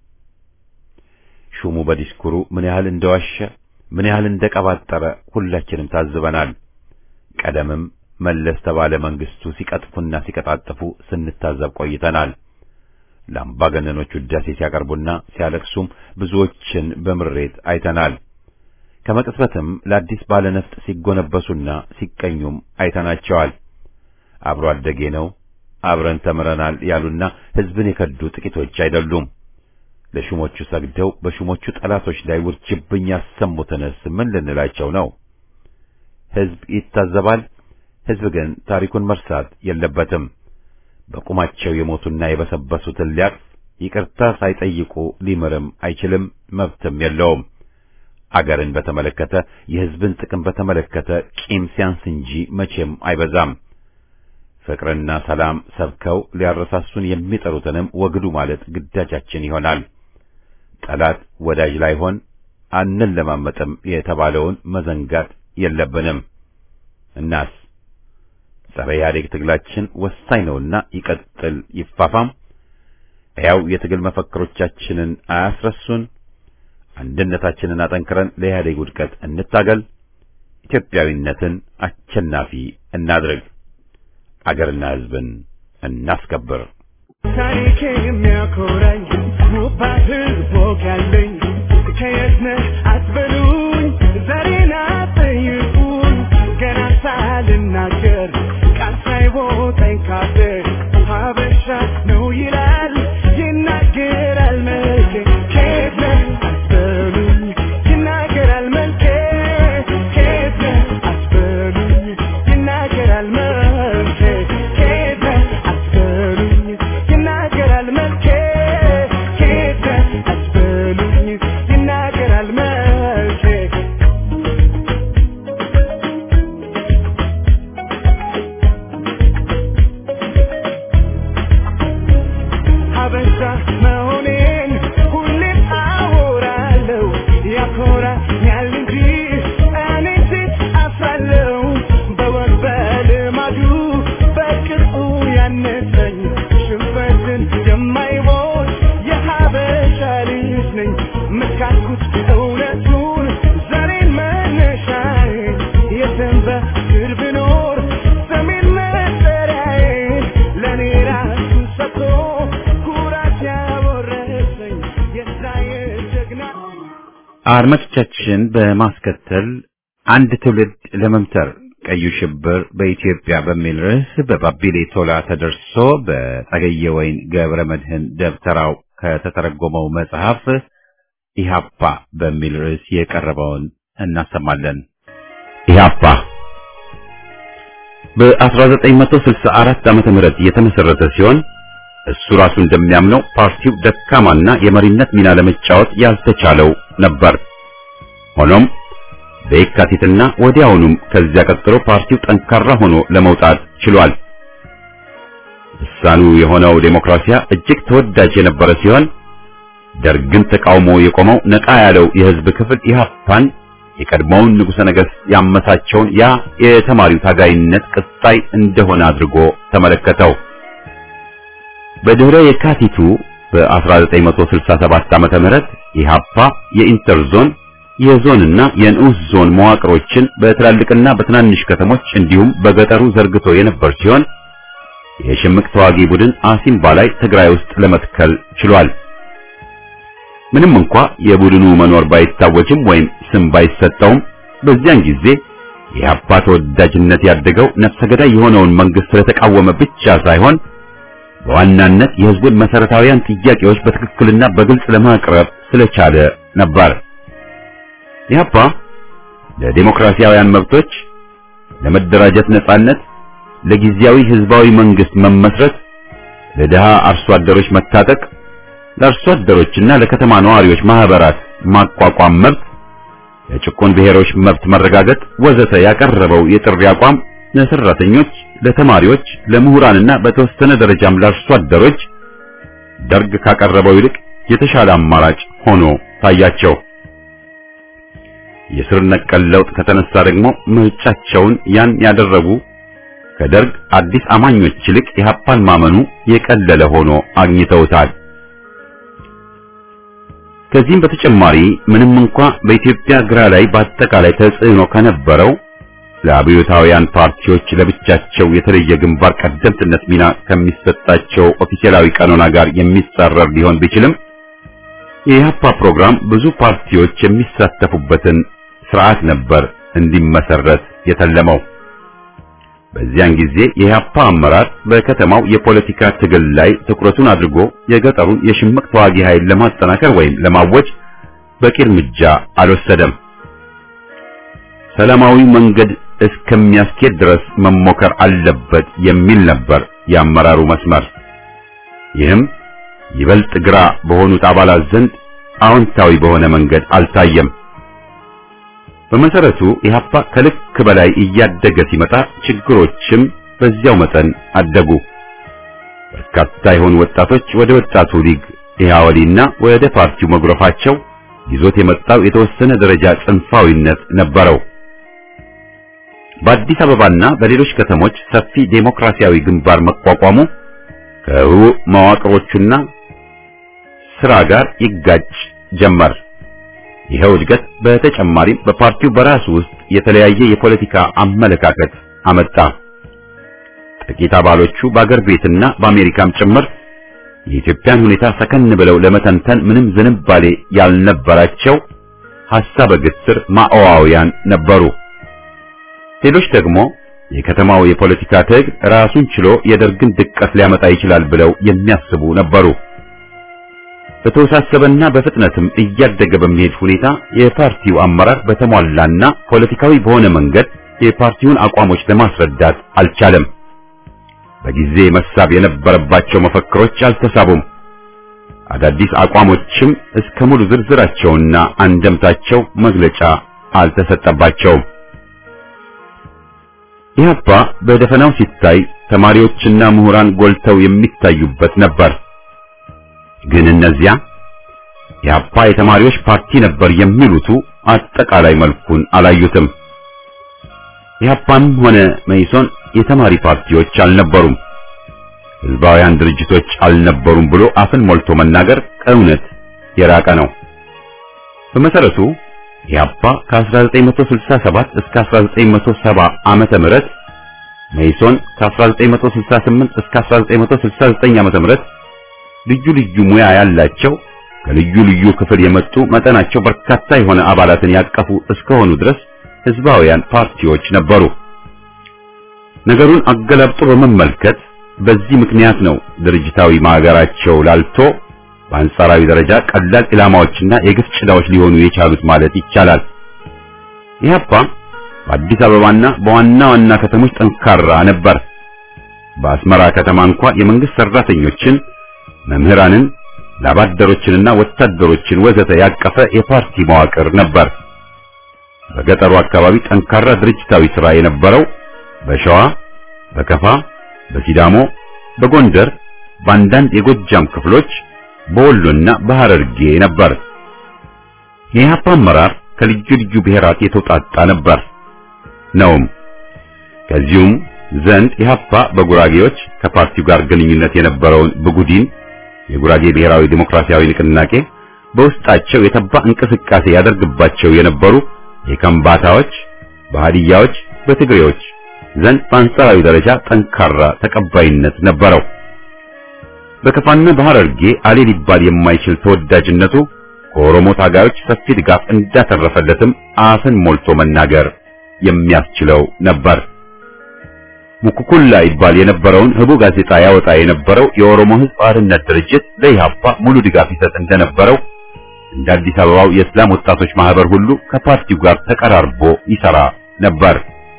ሹሙ በዲስኩሩ ምን ያህል እንደዋሸ ምን ያህል እንደቀባጠረ ሁላችንም ታዝበናል። ቀደምም መለስ ተባለ መንግስቱ ሲቀጥፉና ሲቀጣጥፉ ስንታዘብ ቆይተናል። ለአምባገነኖች ውዳሴ ሲያቀርቡና ሲያለቅሱም ብዙዎችን በምሬት አይተናል። ከመቅጽበትም ለአዲስ ባለነፍጥ ሲጎነበሱና ሲቀኙም አይተናቸዋል። አብሮ አደጌ ነው አብረን ተምረናል ያሉና ህዝብን የከዱ ጥቂቶች አይደሉም። ለሹሞቹ ሰግደው በሹሞቹ ጠላቶች ላይ ውርጅብኝ ያሰሙትንስ ምን ልንላቸው ነው? ህዝብ ይታዘባል። ህዝብ ግን ታሪኩን መርሳት የለበትም። በቁማቸው የሞቱና የበሰበሱትን ሊያቅፍ ይቅርታ ሳይጠይቁ ሊምርም አይችልም፣ መብትም የለውም። አገርን በተመለከተ የህዝብን ጥቅም በተመለከተ ቂም ሲያንስ እንጂ መቼም አይበዛም። ፍቅርና ሰላም ሰብከው ሊያረሳሱን የሚጠሩትንም ወግዱ ማለት ግዳጃችን ይሆናል። ጠላት ወዳጅ ላይሆን አንለማመጥም የተባለውን መዘንጋት የለብንም። እናስ ጸረ ኢህአዴግ ትግላችን ወሳኝ ነውና ይቀጥል፣ ይፋፋም። ሕያው የትግል መፈክሮቻችንን አያስረሱን። አንድነታችንን አጠንክረን ለኢህአዴግ ውድቀት እንታገል። ኢትዮጵያዊነትን አሸናፊ እናድርግ። አገርና ሕዝብን እናስከብር። ታሪኬ የሚያኮራኝ ውብ ባህል ቦግ ያለኝ ከየት ነህ አትበሉኝ፣ ዛሬን አትጠይቁኝ። ገና ሳልናገር ቃል ሳይቦጠኝ ካፌ ሀበሻ ነው ይላል ይናገራል መልኬ። ከየት ነህ አትበሉኝ፣ ይናገራል መልኬ። ከየት ነህ አትበሉኝ፣ ይናገራል መልኬ። ከየት ነህ አትበሉኝ፣ ይናገራል መልኬ። ከየት ነህ አትበሉኝ፣ ይናገራል መልኬ። ሀበሻ መሆኔን ሁሌም አወራለሁ። ያኮራኛል እንጂ እኔ ሴት አፍራለሁ። በወግ በልማዱ በቅጡ ያነሰኝ ሽንፈትን የማይቦት የሀበሻ ልጅ ነኝ። መስካኩት እውነቱን ዛሬን መነሻዬ የሰንበት ስር ብኖር ሰሜን መጠሪያዬ ለእኔ ራሱ ሰጥቶ ኩራት ያወረሰኝ የስራዬ ጀግና አድማጮቻችን በማስከተል አንድ ትውልድ ለመምተር ቀዩ ሽብር በኢትዮጵያ በሚል ርዕስ በባቢሌ ቶላ ተደርሶ በጸገየ ወይን ገብረ መድህን ደብተራው ከተተረጎመው መጽሐፍ ኢህአፓ በሚል ርዕስ የቀረበውን እናሰማለን። ኢህአፓ በ1964 ዓመተ ምህረት የተመሰረተ ሲሆን እሱ ራሱ እንደሚያምነው ፓርቲው ደካማና የመሪነት ሚና ለመጫወት ያልተቻለው ነበር። ሆኖም በየካቲትና ወዲያውኑም ከዚያ ቀጥሎ ፓርቲው ጠንካራ ሆኖ ለመውጣት ችሏል። ልሳኑ የሆነው ዴሞክራሲያ እጅግ ተወዳጅ የነበረ ሲሆን ደርግን ተቃውሞ የቆመው ነቃ ያለው የህዝብ ክፍል ኢህአፓን የቀድሞውን ንጉሠ ነገሥት ያመሳቸውን ያ የተማሪው ታጋይነት ቅጣይ እንደሆነ አድርጎ ተመለከተው። በድህረ የካቲቱ በ1967 ዓመተ ምህረት ኢህአፓ የኢንተርዞን የዞንና የንዑስ ዞን መዋቅሮችን በትላልቅና በትናንሽ ከተሞች እንዲሁም በገጠሩ ዘርግቶ የነበር ሲሆን የሽምቅ ተዋጊ ቡድን አሲምባ ላይ ትግራይ ውስጥ ለመትከል ችሏል። ምንም እንኳ የቡድኑ መኖር ባይታወጅም ወይም ስም ባይሰጠውም በዚያን ጊዜ የኢህአፓ ተወዳጅነት ያደገው ነፍሰ ገዳይ የሆነውን መንግስት ስለተቃወመ ብቻ ሳይሆን በዋናነት የህዝቡን መሰረታዊያን ጥያቄዎች በትክክልና በግልጽ ለማቅረብ ስለቻለ ነበር። ኢህአፓ ለዲሞክራሲያውያን መብቶች፣ ለመደራጀት ነጻነት፣ ለጊዜያዊ ህዝባዊ መንግስት መመስረት፣ ለድሃ አርሶ አደሮች መታጠቅ፣ ለአርሶ አደሮችና ለከተማ ነዋሪዎች ማህበራት ማቋቋም መብት፣ ለጭቁን ብሔሮች መብት መረጋገጥ ወዘተ ያቀረበው የጥሪ አቋም ለሰራተኞች፣ ለተማሪዎች፣ ለምሁራንና በተወሰነ ደረጃም ለአርሶ አደሮች ደርግ ካቀረበው ይልቅ የተሻለ አማራጭ ሆኖ ታያቸው። የስር ነቀል ለውጥ ከተነሳ ደግሞ ምርጫቸውን ያን ያደረጉ ከደርግ አዲስ አማኞች ይልቅ ኢህአፓን ማመኑ የቀለለ ሆኖ አግኝተውታል። ከዚህም በተጨማሪ ምንም እንኳ በኢትዮጵያ ግራ ላይ በአጠቃላይ ተጽዕኖ ከነበረው ለአብዮታውያን ፓርቲዎች ለብቻቸው የተለየ ግንባር ቀደምትነት ሚና ከሚሰጣቸው ኦፊሴላዊ ቀኖና ጋር የሚጻረር ሊሆን ቢችልም የኢህአፓ ፕሮግራም ብዙ ፓርቲዎች የሚሳተፉበትን ስርዓት ነበር እንዲመሰረት የተለመው። በዚያን ጊዜ የኢህአፓ አመራር በከተማው የፖለቲካ ትግል ላይ ትኩረቱን አድርጎ የገጠሩን የሽምቅ ተዋጊ ኃይል ለማጠናከር ወይም ለማወጅ በቂ እርምጃ አልወሰደም። ሰላማዊ መንገድ እስከሚያስኬድ ድረስ መሞከር አለበት የሚል ነበር የአመራሩ መስመር። ይህም ይበልጥ ግራ በሆኑት አባላት ዘንድ አዎንታዊ በሆነ መንገድ አልታየም። በመሰረቱ ኢህአፓ ከልክ በላይ እያደገ ሲመጣ ችግሮችም በዚያው መጠን አደጉ። በርካታ የሆኑ ወጣቶች ወደ ወጣቱ ሊግ ኢህአወሊና ወደ ፓርቲው መጉረፋቸው ይዞት የመጣው የተወሰነ ደረጃ ጽንፋዊነት ነበረው። በአዲስ አበባና በሌሎች ከተሞች ሰፊ ዴሞክራሲያዊ ግንባር መቋቋሙ ከህቡዕ መዋቅሮቹና ስራ ጋር ይጋጭ ጀመር። ይኸው እድገት በተጨማሪም በፓርቲው በራሱ ውስጥ የተለያየ የፖለቲካ አመለካከት አመጣ። ጥቂት አባሎቹ በአገር ቤትና በአሜሪካም ጭምር የኢትዮጵያን ሁኔታ ሰከን ብለው ለመተንተን ምንም ዝንባሌ ያልነበራቸው ሐሳበ ግትር ማኦዋውያን ነበሩ። ሌሎች ደግሞ የከተማው የፖለቲካ ትግል ራሱን ችሎ የደርግን ድቀት ሊያመጣ ይችላል ብለው የሚያስቡ ነበሩ። በተወሳሰበና በፍጥነትም እያደገ በሚሄድ ሁኔታ የፓርቲው አመራር በተሟላና ፖለቲካዊ በሆነ መንገድ የፓርቲውን አቋሞች ለማስረዳት አልቻለም። በጊዜ መሳብ የነበረባቸው መፈክሮች አልተሳቡም። አዳዲስ አቋሞችም እስከ ሙሉ ዝርዝራቸውና አንደምታቸው መግለጫ አልተሰጠባቸውም። ኢህአፓ በደፈናው ሲታይ ተማሪዎችና ምሁራን ጎልተው የሚታዩበት ነበር። ግን እነዚያ ኢህአፓ የተማሪዎች ፓርቲ ነበር የሚሉቱ አጠቃላይ መልኩን አላዩትም። ኢህአፓም ሆነ መኢሶን የተማሪ ፓርቲዎች አልነበሩም፣ ህዝባውያን ድርጅቶች አልነበሩም ብሎ አፍን ሞልቶ መናገር ከእውነት የራቀ ነው። በመሰረቱ ኢህአፓ ከ1967 እስከ 1970 ዓመተ ምህረት መኢሶን ከ1968 እስከ 1969 ዓመተ ምህረት ልዩ ልዩ ሙያ ያላቸው ከልዩ ልዩ ክፍል የመጡ መጠናቸው በርካታ የሆነ አባላትን ያቀፉ እስከሆኑ ድረስ ህዝባውያን ፓርቲዎች ነበሩ። ነገሩን አገላብጦ በመመልከት በዚህ ምክንያት ነው ድርጅታዊ ማገራቸው ላልቶ በአንጻራዊ ደረጃ ቀላል ኢላማዎችና የግፍ ጭላዎች ሊሆኑ የቻሉት ማለት ይቻላል። ኢህአፓ በአዲስ አበባና በዋና ዋና ከተሞች ጠንካራ ነበር። በአስመራ ከተማ እንኳ የመንግስት ሰራተኞችን፣ መምህራንን፣ ላባደሮችንና ወታደሮችን ወዘተ ያቀፈ የፓርቲ መዋቅር ነበር። በገጠሩ አካባቢ ጠንካራ ድርጅታዊ ሥራ የነበረው በሸዋ፣ በከፋ፣ በሲዳሞ፣ በጎንደር፣ በአንዳንድ የጎጃም ክፍሎች በወሎና በሐረርጌ ነበር። የኢህአፓ አመራር ከልዩ ልዩ ብሔራት የተውጣጣ ነበር ነውም። ከዚሁም ዘንድ ኢህአፓ በጉራጌዎች ከፓርቲው ጋር ግንኙነት የነበረውን ብጉዲን የጉራጌ ብሔራዊ ዲሞክራሲያዊ ንቅናቄ በውስጣቸው የተባ እንቅስቃሴ ያደርግባቸው የነበሩ የከምባታዎች፣ በሃዲያዎች፣ በትግሬዎች ዘንድ በአንጻራዊ ደረጃ ጠንካራ ተቀባይነት ነበረው። በከፋና በሐረርጌ አሌ ሊባል የማይችል ተወዳጅነቱ ከኦሮሞ ታጋዮች ሰፊ ድጋፍ እንዳተረፈለትም አፍን ሞልቶ መናገር የሚያስችለው ነበር። ሙኩኩላ ይባል የነበረውን ህቡ ጋዜጣ ያወጣ የነበረው የኦሮሞ ሕዝብ አርነት ድርጅት ለኢህአፓ ሙሉ ድጋፍ ይሰጥ እንደነበረው እንደ አዲስ አበባው የእስላም ወጣቶች ማህበር ሁሉ ከፓርቲው ጋር ተቀራርቦ ይሰራ ነበር።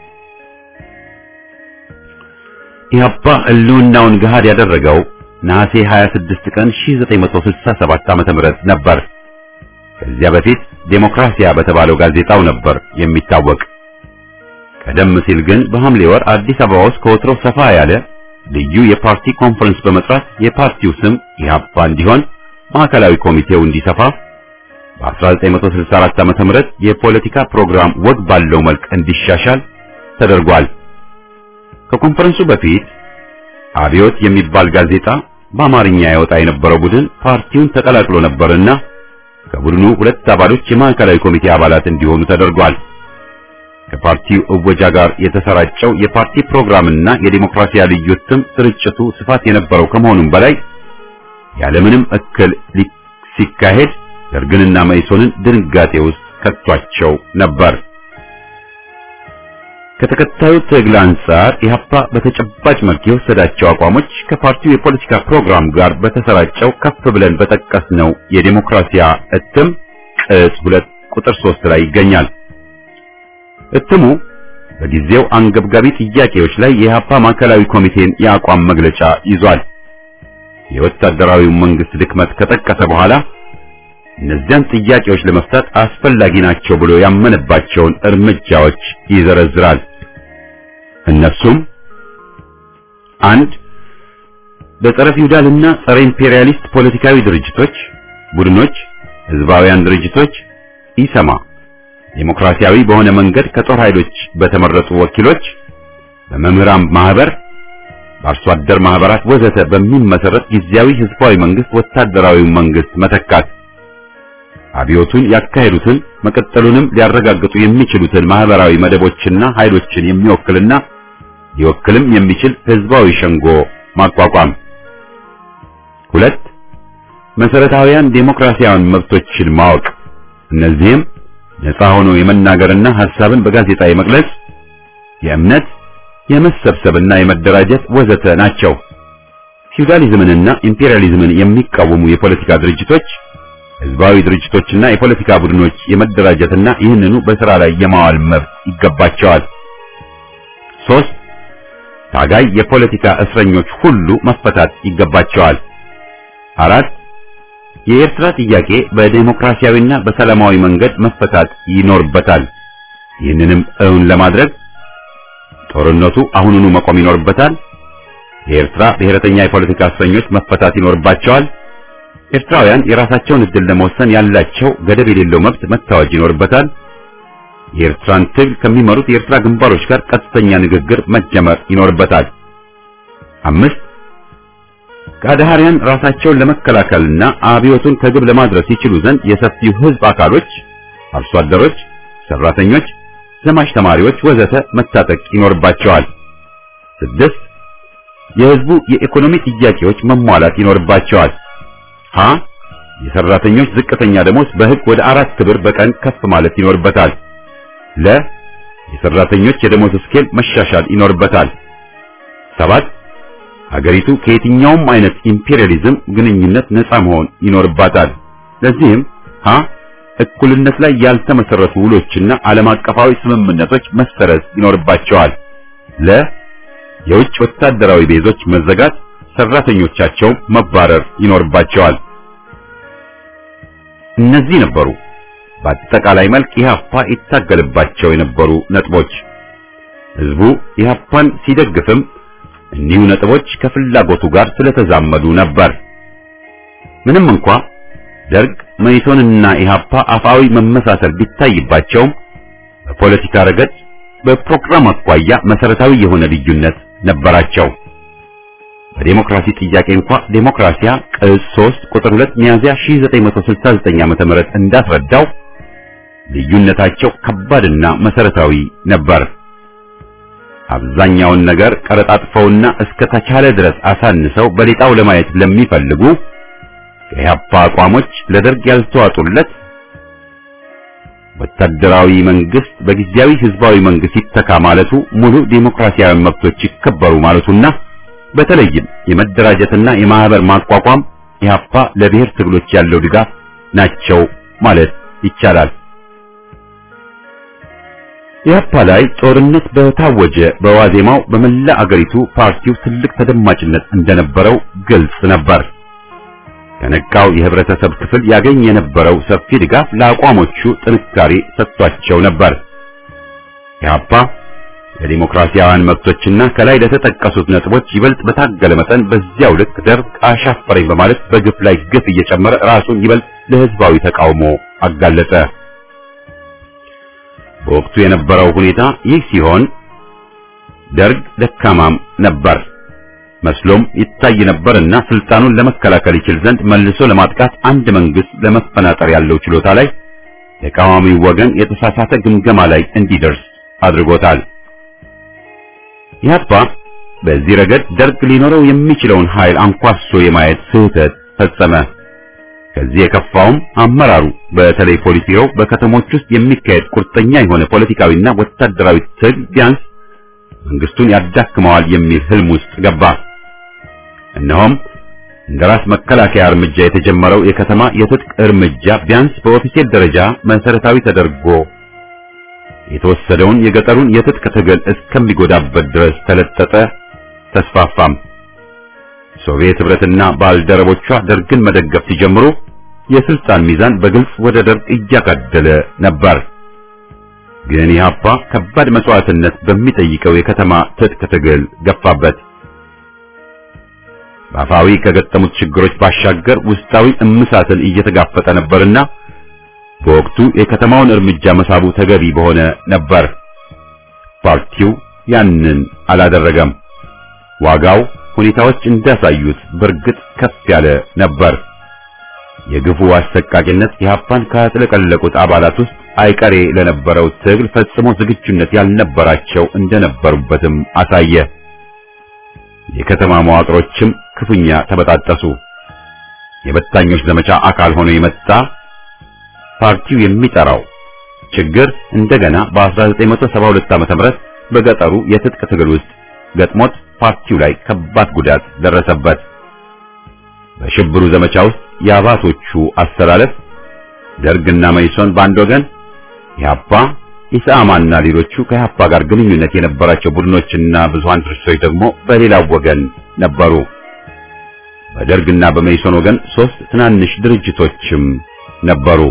ኢህአፓ ህልውናውን ገሃድ ያደረገው ነሐሴ 26 ቀን 1967 ዓ.ም ነበር። ከዚያ በፊት ዴሞክራሲያ በተባለው ጋዜጣው ነበር የሚታወቅ። ቀደም ሲል ግን በሐምሌ ወር አዲስ አበባ ውስጥ ከወትሮ ሰፋ ያለ ልዩ የፓርቲ ኮንፈረንስ በመጥራት የፓርቲው ስም ኢህአፓ እንዲሆን ማዕከላዊ ኮሚቴው እንዲሰፋ በ1964 ዓ.ም የፖለቲካ ፕሮግራም ወግ ባለው መልክ እንዲሻሻል ተደርጓል። ከኮንፈረንሱ በፊት አብዮት የሚባል ጋዜጣ በአማርኛ ያወጣ የነበረው ቡድን ፓርቲውን ተቀላቅሎ ነበርና ከቡድኑ ሁለት አባሎች የማዕከላዊ ኮሚቴ አባላት እንዲሆኑ ተደርጓል። ከፓርቲው እወጃ ጋር የተሰራጨው የፓርቲ ፕሮግራምና የዲሞክራሲያ ልዩ እትም ስርጭቱ ስፋት የነበረው ከመሆኑም በላይ ያለምንም እክል ሲካሄድ ደርግንና መኢሶንን ድንጋጤ ውስጥ ከቷቸው ነበር። ከተከታዩ ትግል አንጻር ኢህአፓ በተጨባጭ መልክ የወሰዳቸው አቋሞች ከፓርቲው የፖለቲካ ፕሮግራም ጋር በተሰራጨው ከፍ ብለን በጠቀስነው የዲሞክራሲያ እትም ቅጽ ሁለት ቁጥር ሶስት ላይ ይገኛል። እትሙ በጊዜው አንገብጋቢ ጥያቄዎች ላይ የኢህአፓ ማዕከላዊ ኮሚቴን የአቋም መግለጫ ይዟል። የወታደራዊው መንግስት ድክመት ከጠቀሰ በኋላ እነዚያን ጥያቄዎች ለመፍታት አስፈላጊ ናቸው ብሎ ያመነባቸውን እርምጃዎች ይዘረዝራል። እነሱም አንድ በጸረ ፊውዳልና ጸረ ኢምፔሪያሊስት ፖለቲካዊ ድርጅቶች፣ ቡድኖች፣ ህዝባውያን ድርጅቶች ኢሰማ ዴሞክራሲያዊ በሆነ መንገድ ከጦር ኃይሎች በተመረጡ ወኪሎች፣ በመምህራን ማህበር፣ በአርሶ አደር ማህበራት ወዘተ በሚመሰረት ጊዜያዊ ህዝባዊ መንግስት ወታደራዊ መንግስት መተካት አብዮቱን ያካሄዱትን መቀጠሉንም ሊያረጋግጡ የሚችሉትን ማህበራዊ መደቦችና ኃይሎችን የሚወክልና ሊወክልም የሚችል ህዝባዊ ሸንጎ ማቋቋም። ሁለት መሰረታዊያን ዴሞክራሲያዊ መብቶችን ማወቅ። እነዚህም ነፃ ሆኖ የመናገርና ሐሳብን በጋዜጣ የመግለጽ፣ የእምነት፣ የመሰብሰብና የመደራጀት ወዘተ ናቸው። ፊውዳሊዝምንና ኢምፔሪያሊዝምን የሚቃወሙ የፖለቲካ ድርጅቶች ህዝባዊ ድርጅቶችና የፖለቲካ ቡድኖች የመደራጀትና ይህንኑ በሥራ ላይ የማዋል መብት ይገባቸዋል። ሶስት ታጋይ የፖለቲካ እስረኞች ሁሉ መፈታት ይገባቸዋል። አራት የኤርትራ ጥያቄ በዴሞክራሲያዊና በሰላማዊ መንገድ መፈታት ይኖርበታል። ይህንንም እውን ለማድረግ ጦርነቱ አሁኑኑ መቆም ይኖርበታል። የኤርትራ ብሔረተኛ የፖለቲካ እስረኞች መፈታት ይኖርባቸዋል። ኤርትራውያን የራሳቸውን ዕድል ለመወሰን ያላቸው ገደብ የሌለው መብት መታወጅ ይኖርበታል። የኤርትራን ትግል ከሚመሩት የኤርትራ ግንባሮች ጋር ቀጥተኛ ንግግር መጀመር ይኖርበታል። አምስት ከአድሃሪያን ራሳቸውን ለመከላከልና አብዮቱን ከግብ ለማድረስ ይችሉ ዘንድ የሰፊው ሕዝብ አካሎች፣ አርሶ አደሮች፣ ሰራተኞች፣ ዘማች ተማሪዎች ወዘተ መታጠቅ ይኖርባቸዋል። ስድስት የሕዝቡ የኢኮኖሚ ጥያቄዎች መሟላት ይኖርባቸዋል። ሀ የሰራተኞች ዝቅተኛ ደሞዝ በሕግ ወደ አራት ብር በቀን ከፍ ማለት ይኖርበታል። ለ የሰራተኞች የደሞዝ ስኬል መሻሻል ይኖርበታል። ሰባት ሀገሪቱ ከየትኛውም አይነት ኢምፔሪያሊዝም ግንኙነት ነፃ መሆን ይኖርባታል። ለዚህም ሀ እኩልነት ላይ ያልተመሰረቱ ውሎችና ዓለም አቀፋዊ ስምምነቶች መሰረዝ ይኖርባቸዋል። ለ የውጭ ወታደራዊ ቤዞች መዘጋት፣ ሰራተኞቻቸው መባረር ይኖርባቸዋል። እነዚህ ነበሩ በአጠቃላይ መልክ ኢህአፓ ይታገልባቸው የነበሩ ነጥቦች። ህዝቡ ኢህአፓን ሲደግፍም እኒሁ ነጥቦች ከፍላጎቱ ጋር ስለተዛመዱ ነበር። ምንም እንኳ ደርግ መኢሶንና ኢህአፓ አፋዊ መመሳሰል ቢታይባቸውም በፖለቲካ ረገድ በፕሮግራም አኳያ መሰረታዊ የሆነ ልዩነት ነበራቸው። በዴሞክራሲ ጥያቄ እንኳ ዴሞክራሲያ ቅጽ 3 ቁጥር 2 ሚያዝያ 1969 ዓመተ ምህረት እንዳስረዳው ልዩነታቸው ከባድና መሰረታዊ ነበር። አብዛኛውን ነገር ቀረጣጥፈውና እስከ ተቻለ ድረስ አሳንሰው በሌጣው ለማየት ለሚፈልጉ የኢህአፓ አቋሞች ለደርግ ያልተዋጡለት ወታደራዊ መንግስት በጊዜያዊ ህዝባዊ መንግስት ይተካ ማለቱ ሙሉ ዴሞክራሲያዊ መብቶች ይከበሩ ማለቱና በተለይም የመደራጀትና የማህበር ማቋቋም ኢህአፓ ለብሔር ትግሎች ያለው ድጋፍ ናቸው ማለት ይቻላል። ኢህአፓ ላይ ጦርነት በታወጀ በዋዜማው በመላ አገሪቱ ፓርቲው ትልቅ ተደማጭነት እንደነበረው ግልጽ ነበር። ከነቃው የህብረተሰብ ክፍል ያገኝ የነበረው ሰፊ ድጋፍ ለአቋሞቹ ጥንካሬ ሰጥቷቸው ነበር። ኢህአፓ ለዲሞክራሲያውያን መብቶችና ከላይ ለተጠቀሱት ነጥቦች ይበልጥ በታገለ መጠን በዚያው ልክ ደርግ አሻፈረኝ በማለት በግፍ ላይ ግፍ እየጨመረ ራሱን ይበልጥ ለህዝባዊ ተቃውሞ አጋለጠ። በወቅቱ የነበረው ሁኔታ ይህ ሲሆን ደርግ ደካማም ነበር መስሎም ይታይ ነበርና ስልጣኑን ለመከላከል ይችል ዘንድ መልሶ ለማጥቃት አንድ መንግስት ለመፈናጠር ያለው ችሎታ ላይ ተቃዋሚው ወገን የተሳሳተ ግምገማ ላይ እንዲደርስ አድርጎታል። ኢህአፓ በዚህ ረገድ ደርግ ሊኖረው የሚችለውን ኃይል አንኳሶ የማየት ስህተት ፈጸመ። ከዚህ የከፋውም አመራሩ በተለይ ፖሊስ ቢሮው በከተሞች ውስጥ የሚካሄድ ቁርጠኛ የሆነ ፖለቲካዊና ወታደራዊ ትግል ቢያንስ መንግስቱን ያዳክመዋል የሚል ህልም ውስጥ ገባ። እነሆም እንደ ራስ መከላከያ እርምጃ የተጀመረው የከተማ የትጥቅ እርምጃ ቢያንስ በኦፊሴል ደረጃ መሰረታዊ ተደርጎ የተወሰደውን የገጠሩን የትጥቅ ትግል እስከሚጎዳበት ድረስ ተለጠጠ፣ ተስፋፋም። ሶቪየት ህብረትና ባልደረቦቿ ደርግን መደገፍ ሲጀምሩ የስልጣን ሚዛን በግልጽ ወደ ደርግ እያጋደለ ነበር። ግን ኢህአፓ ከባድ መስዋዕትነት በሚጠይቀው የከተማ ትጥቅ ትግል ገፋበት። በአፋዊ ከገጠሙት ችግሮች ባሻገር ውስጣዊ እምሳትን እየተጋፈጠ ነበርና በወቅቱ የከተማውን እርምጃ መሳቡ ተገቢ በሆነ ነበር። ፓርቲው ያንን አላደረገም። ዋጋው ሁኔታዎች እንዳሳዩት በእርግጥ ከፍ ያለ ነበር። የግፉ አሰቃቂነት ኢህአፓን ካጥለቀለቁት አባላት ውስጥ አይቀሬ ለነበረው ትግል ፈጽሞ ዝግጁነት ያልነበራቸው እንደነበሩበትም አሳየ። የከተማ መዋቅሮችም ክፉኛ ተበጣጠሱ። የበታኞች ዘመቻ አካል ሆኖ የመጣ ፓርቲው የሚጠራው ችግር እንደገና በ1972 ዓ.ም በገጠሩ የትጥቅ ትግል ውስጥ ገጥሞት ፓርቲው ላይ ከባድ ጉዳት ደረሰበት። በሽብሩ ዘመቻ ውስጥ የአባቶቹ አስተላለፍ ደርግና መይሶን በአንድ ወገን፣ ኢህአፓ፣ ኢሰአማና ሌሎቹ ከኢህአፓ ጋር ግንኙነት የነበራቸው ቡድኖችና ብዙሃን ድርጅቶች ደግሞ በሌላው ወገን ነበሩ። በደርግና በመይሶን ወገን ሶስት ትናንሽ ድርጅቶችም ነበሩ።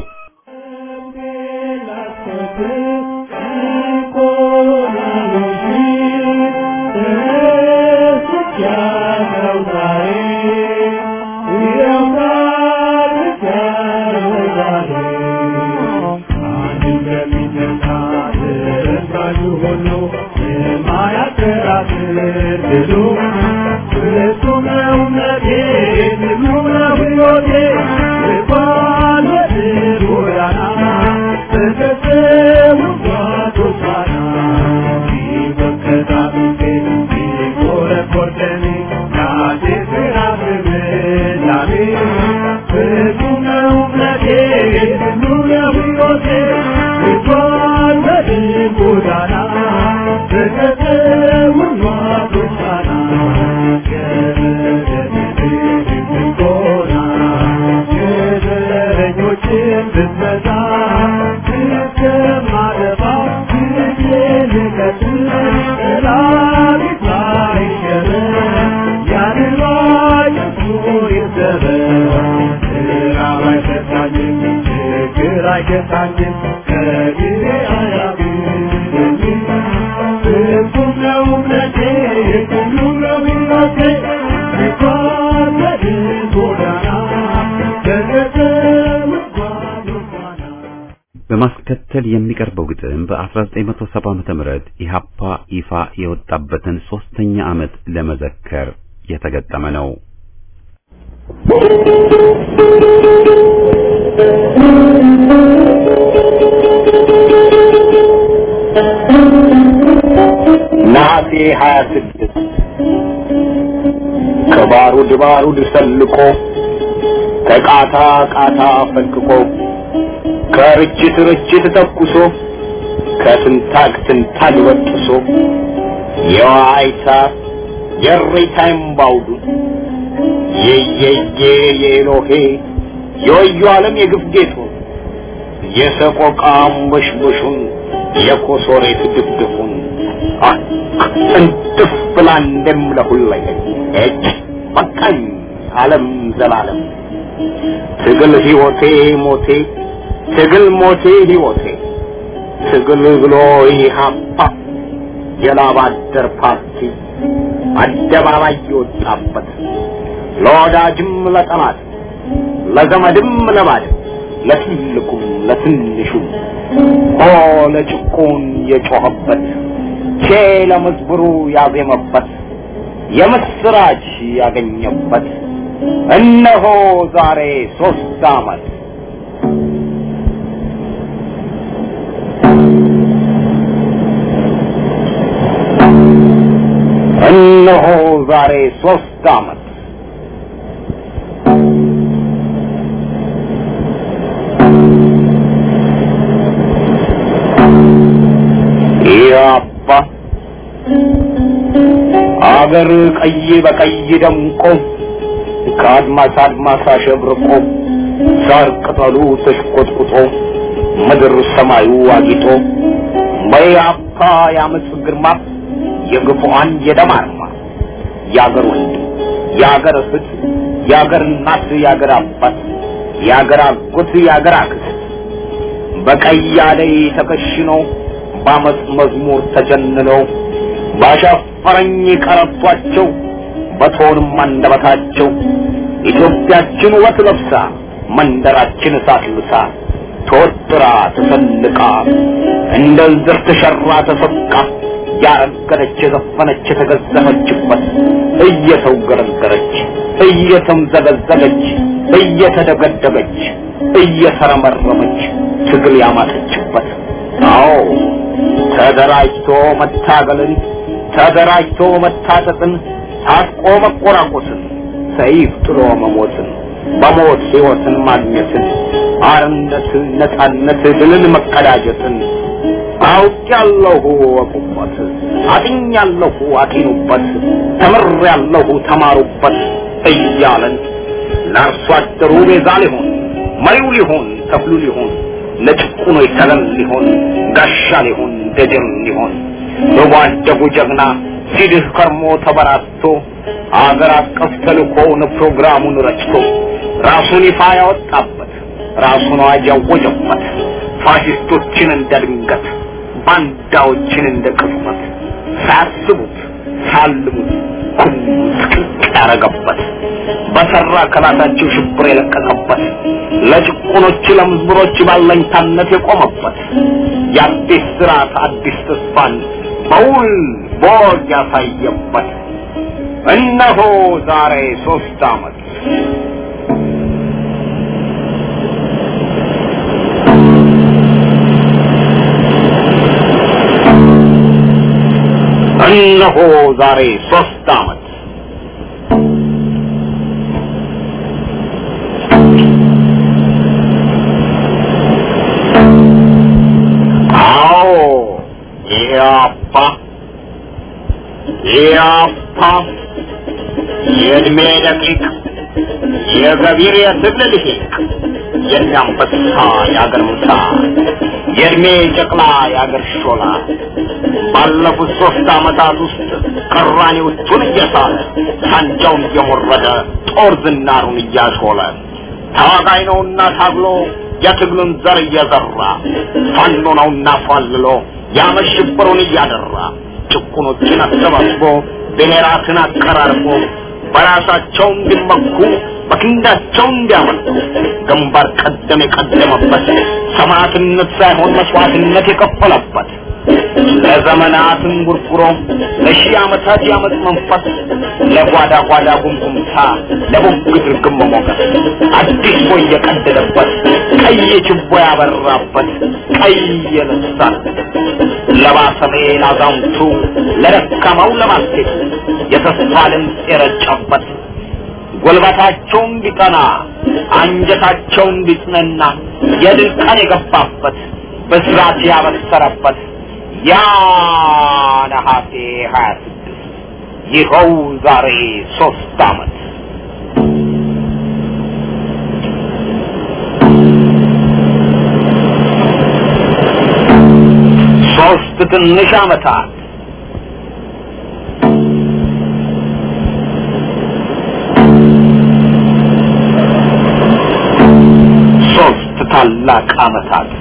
በማስከተል የሚቀርበው ግጥም በ1970 ዓመተ ምህረት ኢሃፓ ይፋ የወጣበትን ሶስተኛ ዓመት ለመዘከር የተገጠመ ነው። ነሐሴ 26 ከባሩድ ባሩድ ሰልቆ ከቃታ ቃታ ፈልቅቆ ከርችት ርችት ተኩሶ ከትንታግ ትንታግ በጥሶ የዋይታ የሬታ እምባውዱ የየየ የኤሎሄ የወዩ ዓለም የግፍ ጌጡ የሰቆቃ አንበሽበሹን የኮሶሬት ድፍድፉን እንጥፍ ብላ እንደምለሁለኝ እጅ በቃኝ ዓለም ዘላለም ትግል ሕይወቴ ሞቴ ትግል ሞቴ ሕይወቴ ትግል ብሎ ኢህአፓ የላብ አደር ፓርቲ አደባባይ የወጣበት ለወዳጅም ለጠላት ለዘመድም ለባድም ለትልቁም ለትንሹም ሆ ለጭቁን የጮኸበት ቼ ለመዝብሩ ያዜመበት የምስራች ያገኘበት እነሆ ዛሬ ሶስት ዓመት እነሆ ዛሬ ሶስት ዓመት ኢያፓ አገር ቀይ በቀይ ደምቆ ከአድማስ አድማስ አሸብርቆ ሳር ቅጠሉ ተሽቆጥቁጦ ምድር ሰማዩ አጊጦ በኢያፓ የአመፅ ግርማ የግፉአን የደም አርማ የአገር ወንድም የአገር እህት የአገር እናት የአገር አባት የአገር አጎት የአገር አክስት በቀይ አደይ ተከሽነው በአመፅ መዝሙር ተጀንነው ባሻፈረኝ ቀረቷቸው በቶንም አንደበታቸው ኢትዮጵያችን ውበት ለብሳ መንደራችን እሳት ልብሳ ተወጥራ ተሰልቃ እንደ ዝር ተሸራ ተሰቃ ያረገረች የዘፈነች የተገዘፈችበት እየተውገረገረች እየተምዘገዘገች እየተደገደገች እየተረመረመች ትግል ያማተችበት አዎ ተደራጅቶ መታገልን ተደራጅቶ መታጠቅን ታጥቆ መቆራቆስን ሰይፍ ጥሎ መሞትን በሞት ሕይወትን ማግኘትን አርነት ነፃነት ድልን መቀዳጀትን አውቄያለሁ ወቁበት አጥኛለሁ አጢኑበት ተምሬያለሁ ተማሩበት እያለን ለአርሶ አደሩ ቤዛ ሊሆን መሪው ሊሆን ተክሉ ሊሆን ለጭቁኖች ተገን ሊሆን ጋሻ ሊሆን ደጀን ሊሆን በጓደጉ ጀግና ሲድህ ከርሞ ተበራቶ አገር አቀፍ ተልኮውን ፕሮግራሙን ረጭቶ ራሱን ይፋ ያወጣበት ራሱን አዋጅ ያወጀበት ፋሽስቶችን እንደ ድንገት ባንዳዎችን እንደ ቅጽበት ሳያስቡት ሳልሙት ኩምስቅቅ ያረገበት በሰራ ከላታቸው ሽብር የለቀቀበት ለጭቁኖች ለምዝብሮች ባለኝታነት የቆመበት የአዲስ ስርዓት አዲስ ተስፋን በውል ቦግ ያሳየበት እነሆ ዛሬ ሶስት ዓመት እነሆ ዛሬ ሶስት ዓመት አዎ ኢያፓ ኢያፓ የእድሜ ደቂቅ የገቢር የትግል ልሂቅ የእናንበሳ የአገር ምሳ የእድሜ ጨቅላ የአገር ሾላ ባለፉት ሶስት ዓመታት ውስጥ ቅራኔዎቹን እየሳለ ሳንጃውን እየሞረደ ጦር ዝናሩን እያሾለ ታዋጋይ ነውና ታግሎ የትግሉን ዘር እየዘራ ፋኖ ነውና ፏልሎ ያመሽብሩን እያደራ ጭቁኖችን አሰባስቦ ብሔራትን አቀራርቦ በራሳቸው እንዲመኩ በክንዳቸው እንዲያመልኩ ግንባር ቀደም የቀደመበት ሰማዕትነት ሳይሆን መስዋዕትነት የከፈለበት ለዘመናት እንጉርጉሮ ለሺህ ዓመታት ያመፅ መንፈስ ለጓዳ ጓዳ ጉምጉምታ ለቡግት ርግም መሞገስ አዲስ ቦይ የቀደደበት ቀይ ችቦ ያበራበት ቀይ የልሳን ለባሰሜ ላዛውንቱ ለደካማው ለማስቴቱ የተስፋ ድምፅ የረጨበት ጉልበታቸው እንዲጠና አንጀታቸው እንዲጽነና የድል ቀን የገባበት በስራት ያበሰረበት ያ ነሐሴ ሀያ ስድስት ይኸው ዛሬ ሶስት ዓመት ሶስት ትንሽ ዓመታት ሶስት ታላቅ ዓመታት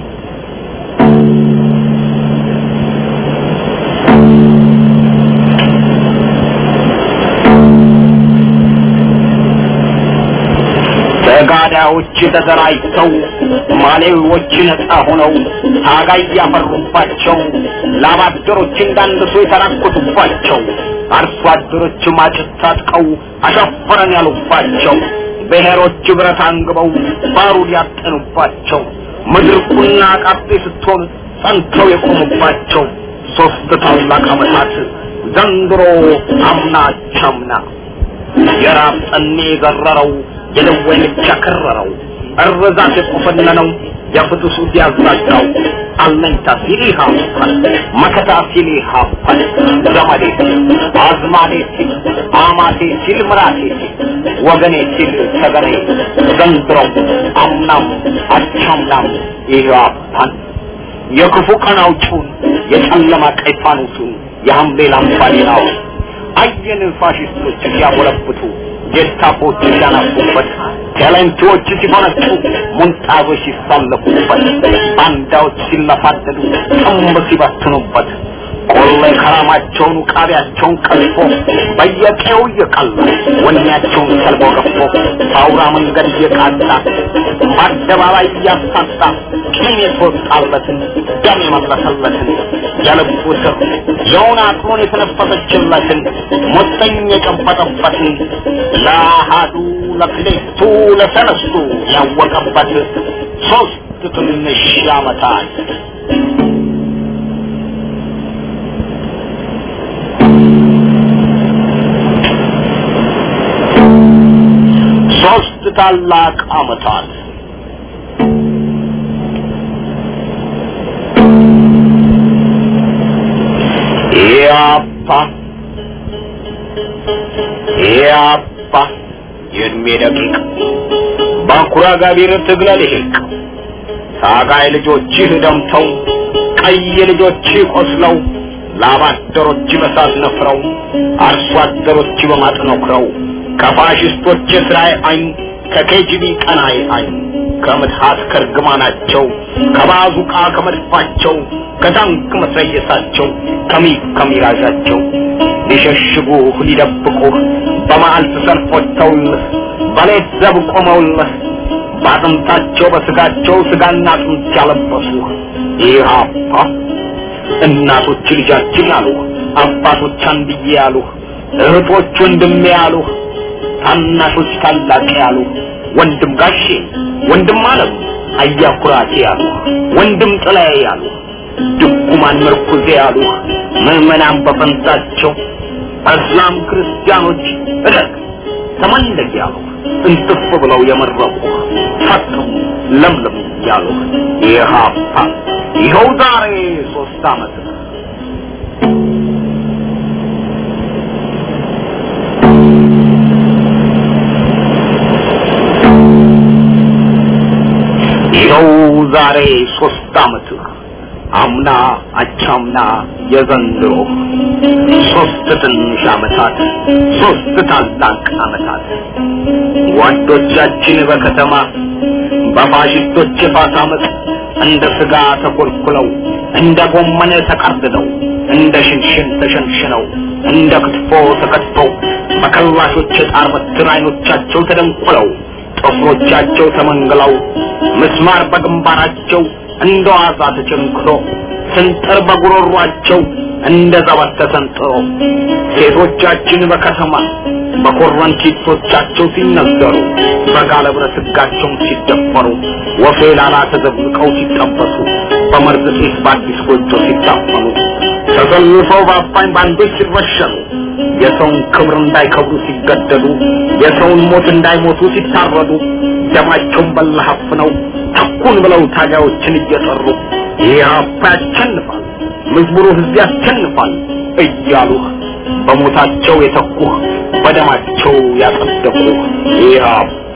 ተጋዳዮች ተደራጅተው ማሌዎች ነፃ ሆነው ታጋይ ያፈሩባቸው ላባደሮች እንዳንድሶ የተራኮቱባቸው አርሶ አደሮች ማጭት ታጥቀው አሸፈረን ያሉባቸው ብሔሮች ብረት አንግበው ባሩድ ያጠኑባቸው ምድር ቁና ቃጤ ስትሆን ጸንተው የቆሙባቸው ሶስት ታላቅ ዓመታት ዘንድሮ አምና ቻምና የራብ ጠኔ የገረረው የደዌ ምች ያከረረው እርዛት የቆፈነነው የፍትሱ ሲያዛጋው አለኝታ ሲል ይሃፋል መከታ ሲል ይሃፋል ዘመዴ ሲል አዝማዴ ሲል አማቴ ሲል ምራቴ ሲል ወገኔ ሲል ሰገኔ ዘንድሮም አምናም አቻምናም ይሃፋል የክፉ ቀን አውጪውን የጨለማ ቀይ ፋኖሱን የሐምሌ ላምባሌናውን አየን ፋሽስቶች ሲያጎለብቱ ጌስታፖች ሲያናፉበት ቴሌንቶች ሲፈነጩ ሙንጣዞች ሲሳለፉበት ባንዳዎች ሲለፋደዱ ጥንብ ሲበትኑበት ቆሌ ከራማቸውን ቃቢያቸውን ቀልፎ በየቀው እየቀላ ወኔያቸውን ሰልቦ ገፎ በአውራ መንገድ እየቃጣ በአደባባይ እያሳጣ ቂም የተወጣለትን ደም የመለሰለትን የልቡ ስር የውን አቅሙን የተነፈሰችለትን ሞተኝ የጨበጠበትን ለአሃዱ ለክሌቱ ለሰለስቱ ያወቀበት ሶስት ትንሽ ዓመታት ሶስት ታላቅ ዓመታት ያፓ ያፓ የእድሜ ደቂቅ ባኩራ ጋቢር ትግለ ልሂቅ ታጋይ ልጆችህ ደምተው ቀይ ልጆችህ ቆስለው ላባደሮች በሳት ነፍረው አርሶ አደሮች በማጥ ነክረው ከፋሽስቶች እስራኤል አይን ከኬጂቢ ቀናይ አይን ከምትሃት ከርግማናቸው ከባዙቃ ከመድፋቸው ከታንክ መትረየሳቸው ከሚግ ከሚራዣቸው ሊሸሽጉህ ሊደብቁህ በመዓልት ሰልፍ ወጥተውልህ በሌት ዘብ ቆመውልህ በአጥንታቸው በስጋቸው ስጋና አጥንት ያለበሱህ ኢህአፓ እናቶች ልጃችን ያሉህ አባቶች አንድዬ ያሉህ እህቶች ወንድሜ ያሉህ ታናሾች ታላቅ ያሉህ ወንድም ጋሼ ወንድም አለም አያኩራቴ ያሉህ ወንድም ጥላዬ ያሉህ ድኩማን ምርኩዜ ያሉህ ምዕመናን በፈንታቸው እስላም ክርስቲያኖች እደግ ተመንደግ ያሉህ እንትፍ ብለው የመረቁህ ፈጥሙ ለምለም ያሉህ ኢህአፓ ይኸው ዛሬ ሶስት ዓመት ነው ይኸው ዛሬ ሶስት ዓመት አምና አቻምና የዘንድሮ ሶስት ትንሽ ዓመታት ሶስት ታላቅ ዓመታት ጓዶቻችን በከተማ በፋሽስቶች የፋት ዓመት እንደ ስጋ ተኮልኩለው እንደ ጎመን ተቀርድደው እንደ ሽንሽን ተሸንሽነው እንደ ክትፎ ተከትፈው በከላሾች የጣር በትር አይኖቻቸው ተደንቁለው ጥፍሮቻቸው ተመንግለው ምስማር በግንባራቸው እንደ ዋዛ ተቸንክሮ ስንጥር በጉሮሯቸው እንደ ዘበት ተሰንጥሮ ሴቶቻችን በከተማ በኮረንቲቶቻቸው ሲነዘሩ በጋለ ብረት ሕጋቸውን ሲደፈሩ ወፌ ላላ ተዘብቀው ሲጠበሱ በመርዝ ጤስ በአዲስ ጎጆ ሲታፈኑ ተሰልፈው በአፋኝ ባንዶች ሲረሸኑ የሰውን ክብር እንዳይከብሩ ሲገደሉ የሰውን ሞት እንዳይሞቱ ሲታረዱ ደማቸውን በለሀፍ ነው ተኩን ብለው ታጋዮችን እየጠሩ ኢህአፓ ያሸንፋል፣ መዝሙሩ ህዝብ ያሸንፋል እያሉህ በሞታቸው የተኩህ በደማቸው ያጸደቁህ ኢህአፓ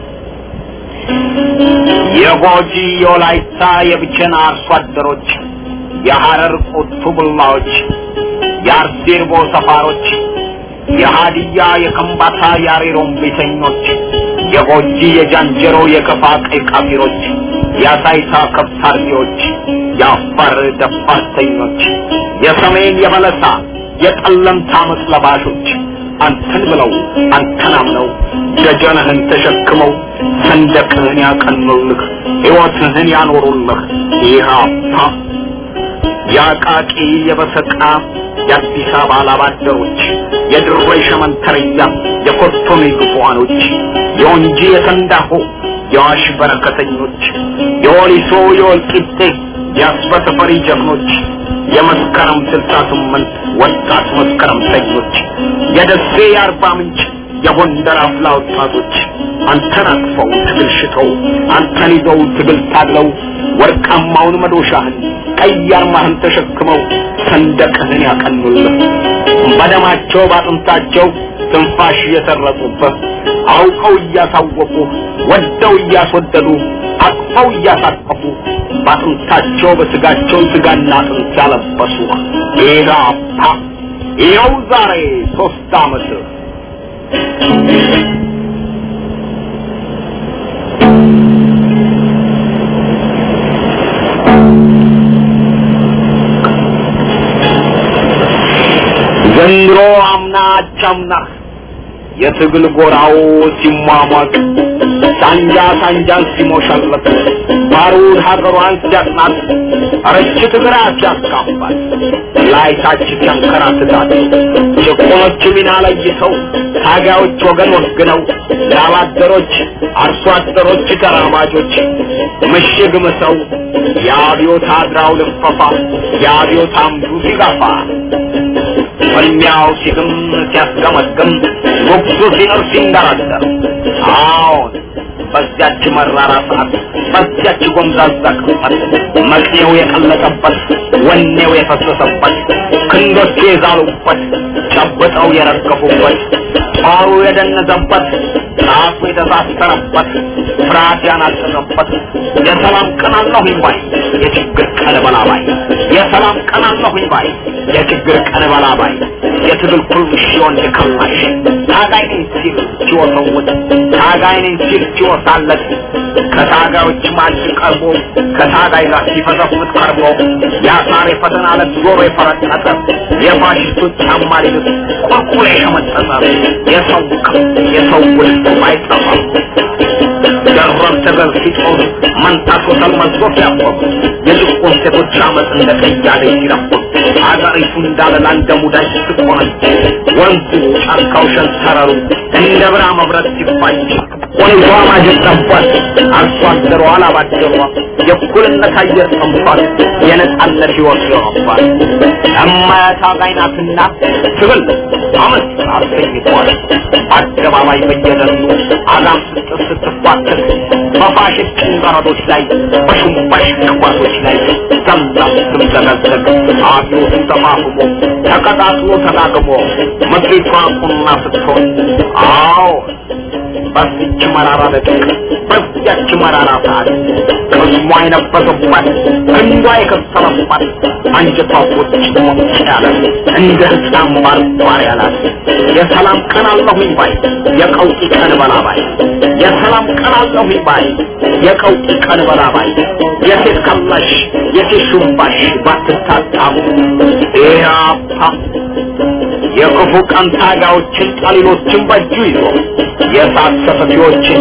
የጎጂ የወላይታ የብቸና አርሶ አደሮች የሐረር ቁቱ ቡላዎች የአርሴርቦ ሰፋሮች የሃዲያ የከምባታ የአሬሮም ቤተኞች የጎጂ የጃንጀሮ የከፋ ቀይ ቃፊሮች የአሳይታ ከብት አርቢዎች የአፋር ደፋርተኞች የሰሜን የበለሳ የጠለምታ አመፅ ለባሾች አንተን ብለው አንተን አምነው ደጀንህን ተሸክመው ሰንደቅህን ያቀኑልህ ሕይወትህን ያኖሩልህ ኢህአፓ የአቃቂ የበሰቃ የአዲስ አበባ ላባደሮች የድሬ ሸመንተርያ የኮቶኔ ግፏኖች የወንጂ የተንዳሆ የዋሽ በረከተኞች የወሊሶ የወልቂጤ የአስበተፈሪ ጀግኖች የመስከረም ስልሳ ስምንት ወጣት መስከረምተኞች የደሴ የአርባ ምንጭ የጎንደር አፍላ ወጣቶች አንተን አቅፈው ትግል ሽተው አንተን ይዘው ትግል ታግለው ወርቃማውን መዶሻህን ቀይ አርማህን ተሸክመው ሰንደቅህን ያቀኑልህ በደማቸው ባጥንታቸው ትንፋሽ እየሰረቁብህ አውቀው እያሳወቁ ወደው እያስወደዱ አቅፈው እያሳቀፉ ባጥንታቸው በስጋቸው ስጋና አጥንት ያለበሱ ኢህአፓ ይኸው ዛሬ ሶስት ዓመት ዘንድሮ አምና አቻምና የትግል ጎራው ሲሟሟቅ ሳንጃ ሳንጃን ሲሞሸለት ባሩድ ሀገሯን ሲያጥናት ረችት ግራ ሲያስካፋል ላይታች ሲያንከራትታት ጭቁኖች ሚና ለይተው ታጋዮች ወገን ወግነው ላባደሮች አርሶ አደሮች ተራማጆች ምሽግ ምሰው የአብዮት አድራው ልፈፋ የአብዮት አምዱ ሲጋፋ ፍልሚያው ሲግም ሲያስገመግም ጉጉ ሲኖር ሲንደረደር አዎን በዚያች መራራ ሰዓት በዚያች ጎምዛዛ ቅጽበት መቅኔው የቀለጠበት ወኔው የፈሰሰበት ክንዶቹ የዛሉበት ጨብጠው የረገፉበት ጦሩ የደነዘበት ጣፉ የተሳሰረበት ፍርሃት ያናጠረበት የሰላም ቀን አለሁኝ ባይ የችግር ቀን በላባይ የሰላም ቀን አለሁኝ ባይ የችግር ቀን በላባይ የትግል ኩርምሽ የወንድ ከማሽ ታጋይ ነኝ ሲል ሲወሰውት ታጋይ ነኝ ሲል ሲወሳለት ከታጋዮች ማጅ ቀርቦ ከታጋይ ጋር ሲፈሰፍት ቀርቦ የአሳር የፈተና ዕለት ዞሮ የፈረጠጠ የፋሽስቶች ጫማ ሊልስ ቁልቁል የሸመጠጠ የሰው የሰው ውልፍ አይጠፋም ደረብ ተገል ሲጦር መንታቶ ተልመዝጎ ሲያቆም የጭቁን ሴቶች አመፅ እንደ ቀያደ ሲረፍም አገሪቱ እንዳለላ እንደ ሙዳይ ስትቆነጅ ወንዙ ጫካው ሸንተረሩ እንደ ብራ መብረት ሲፋጅ ወንዟ ማጀት ጠቧት አርሶ አደሯ አላባደሯ የእኩልነት አየር ጠምቷል የነጻነት ሕይወት ይሆነባል እማያት አጋይ ናትና ትብል አመት አሰኝቷል አደባባይ በየደኑ አዛም ስትር ስትፋትል በፋሽስት ጭንቀረዶች ላይ በሹምባሽ ክፋቶች ላይ ዘምዛ ስትምዘገዘግ አብዮትን ተፋፍሞ ተቀጣጥሎ ተዳግሞ ምድሪቷ ቁና ስትሆን አዎ በዚች መራራ ደቂቅ በዚያች መራራ ሰዓት ቅስሟ የነበሰባት ክንዷ የከሰረባት አንጀቷ ቁጭ ሞጭ ያለ እንደ ሕፃን ባርባር ያላት የሰላም ቀን አለሁኝ ባይ የቀውጢ ቀን በላባይ የሰላም ቀን አለሁኝ ባይ የቀውጢ ቀን በላባይ የሴት ከላሽ የሴት ሹምባሽ ባትታጣሙ ኢያፓ የክፉ ቀን ታጋዮችን ጠሊሎችን በእጁ ይዞ የእሳት ሰፈፊዎችን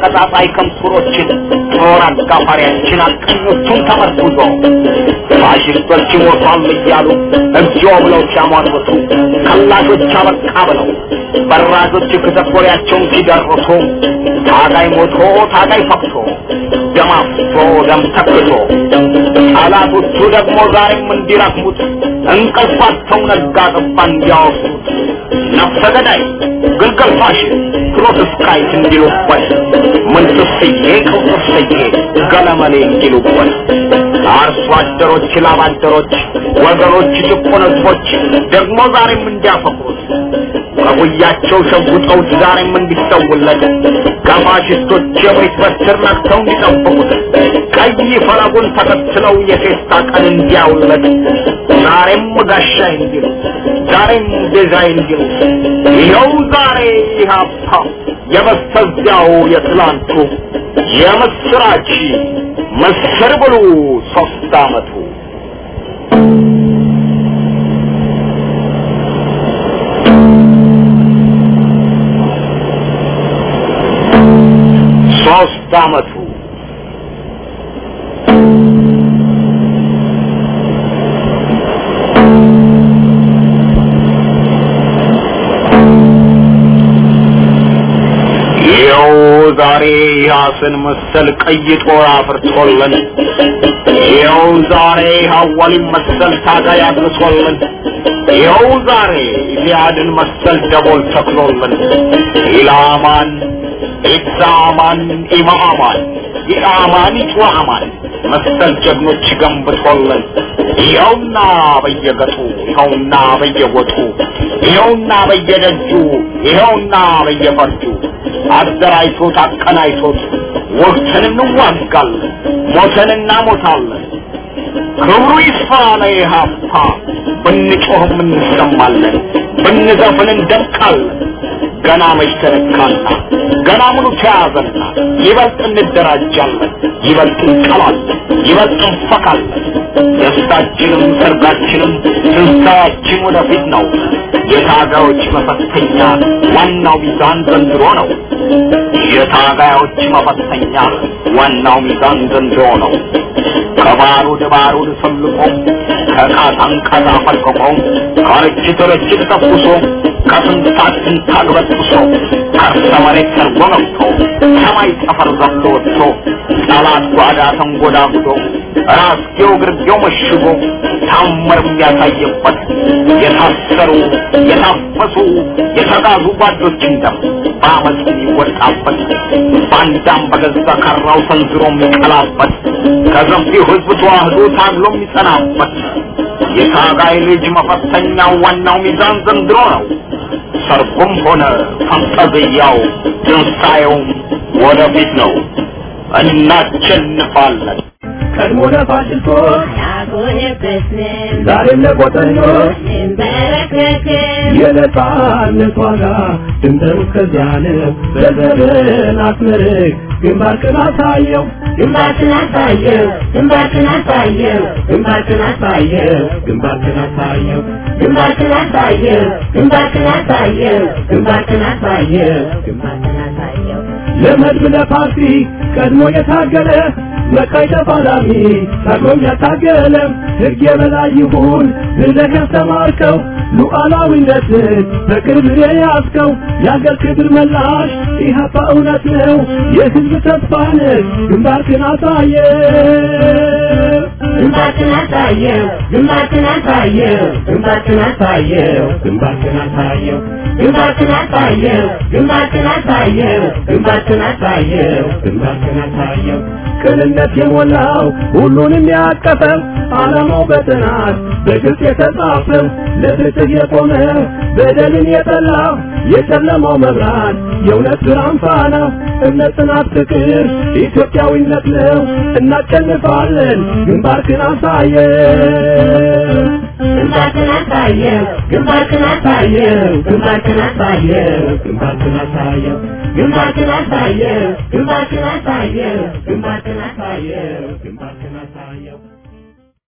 አቀጣጣይ ከምሱሮችን ጦር አጋፋሪያችን አቀኞቹን ተመርኩዞ ፋሽስት ፋሽስቶች ይሞቷል እያሉ እግዚኦ ብለው ሲያሟርቱ ከላሾች አበቃ ብለው በራጆች ክተኮሪያቸውን ሲደርሱ ታጋይ ሞቶ ታጋይ ፈቅቶ ደም አፍሶ ደም ተክቶ ጠላቶቹ ደግሞ ዛሬም እንዲረክሙት እንቅልፋቸው ነጋ ጠባ እንዲያወሱት ነፍሰ ገዳይ ግልገል ፋሽስት ፕሮቴስታንት እንዲሉበት ምንትስዬ ቅውጥስዬ ገለመሌ እንዲሉበት አርሶ አደሮች ላባደሮች ወገኖች ጭቁን ህዝቦች ደግሞ ዛሬም እንዲያፈቅሩት ከጉያቸው ሸጉጠውት ዛሬም እንዲሰውለት ከፋሽስቶች የቤት በትር ነክተው እንዲጠብቁት ቀይ ፈለጉን ተከትለው የፌስታ ቀን እንዲያውለት ዛሬም ጋሻይ እንዲሉ ዛሬም ቤዛይ እንዲሉ ይኸው ዛሬ ኢህአፓ የበስተዚያው የትላንቱ የምስራች ምስር ብሉ ሶስት አመቱ ሶስት አመቱ ይኸው ዛሬ ያስን መሰል ቀይ ጦር አፍርቶልን ይኸው ዛሬ ሐዋሊን መሰል ታጋይ አድርሶልን ይኸው ዛሬ ኢሊያድን መሰል ደቦል ተክሎልን ኢላማን ኢዛማን ኢማማን ኢአማን ኢጭዋማን መሰል ጀግኖች ገንብቶልን ይኸውና በየገጡ ይኸውና በየጎጡ ይኸውና በየደጁ ይኸውና በየፈርጁ አደራጅቶት አቀናጅቶት ወቅትን እንዋጋለን ሞተን እናሞታለን ክብሩ ይስፋ ለኢህአፓ ብንጮህም እንሰማለን ብንዘፍን እንደምቃለን ገና መች ተነካና ገና ምኑ ተያዘና ይበልጥ እንደራጃለን ይበልጥ እንቀላለን ይበልጥ እንፈካለን ደስታችንም ሰርጋችንም ትንሣኤያችን ወደፊት ነው የታጋዮች መፈተኛ ዋናው ሚዛን ዘንድሮ ነው የታጋዮች መፈተኛ ዋናው ሚዛን ዘንድሮ ነው ከባሩድ ባሩድ ሰልቆ ከቃታን ቃታ ፈልቅቆ ከርችት ርችት ተኩሶ ከስንታት ስንታግ በጥሶ ከርሰ መሬት ሰርጎ ገብቶ ሰማይ ጠፈር ዘሎ ወጥቶ ጠላት ጓዳ ተንጎዳጉዶ ራስጌው ግርጌው መሽጎ ታምር የሚያሳየበት የታሰሩ የታፈሱ የተጋዙ ጓዶችን ደም በአመፅ የሚወጣበት ባንዳም በገዛ ካራው ሰንዝሮ የሚቀላበት ከሰፊው ህዝብ ተዋህዶ ታግሎ የሚጸናበት የታጋይ ልጅ መፈተኛው ዋናው ሚዛን ዘንድሮ ነው። ሰርጉም ሆነ ፈንጠዝያው ትንሣኤውም ወደፊት ነው። እናሸንፋለን። ቀድሞ ለፋሽስቶች አልሆነበትንም ዛሬም ለቆጠኞች እንበረከክም የነጻነት ዋጋ ድንበሩ እስከዚያ ነው። በዘመን አስመርቅ ግንባርክን አሳየው ግንባርክን አሳየው ግንባርክን አሳየው ግንባርክን አሳየው ግንባርክን አሳየው ግንባርክን አሳየው ግንባርክን አሳየው ግንባርክን አሳየው ግንባርክን አሳየው ለመድብ ለፓርቲ ቀድሞ የታገለ መቃይ ተፋላሚ ታግሎም ያታገለ ሕግ የበላይ ይሁን ብለህ ያስተማርከው ሉዓላዊነትን በቅርብ የያዝከው የአገር ክብር መላሽ ኢህአፓ እውነት ነው የሕዝብ ተስፋ ነህ ግንባርክን አሳየ ግንባርክን አሳየው ግንባርክን አሳየው ግንባርክን አሳየው ግንባርክን አሳየው ግንባርክን አሳየው ግንባርክን አሳየው ግንባርክን አሳየው ግንባርክን አሳየው ቅንነት የሞላው ሁሉንም ያቀፈው ዓላማው በጥናት በግልጽ የተጻፈው ለፍትህ የቆመ በደልን የጠላ የጨለማው መብራት የእውነት ብርሃን ፋና እምነት፣ ጽናት፣ ፍቅር ኢትዮጵያዊነት ነው። እናሸንፋለን። ግንባርክን አሳየው ግንባርክን አሳየው ግንባርክን አሳየው ግንባርክን አሳየው ግንባርክን አሳየው ግንባርክን አሳየው ግንባርክን አሳየው ግንባርክን አሳየው ግንባርክን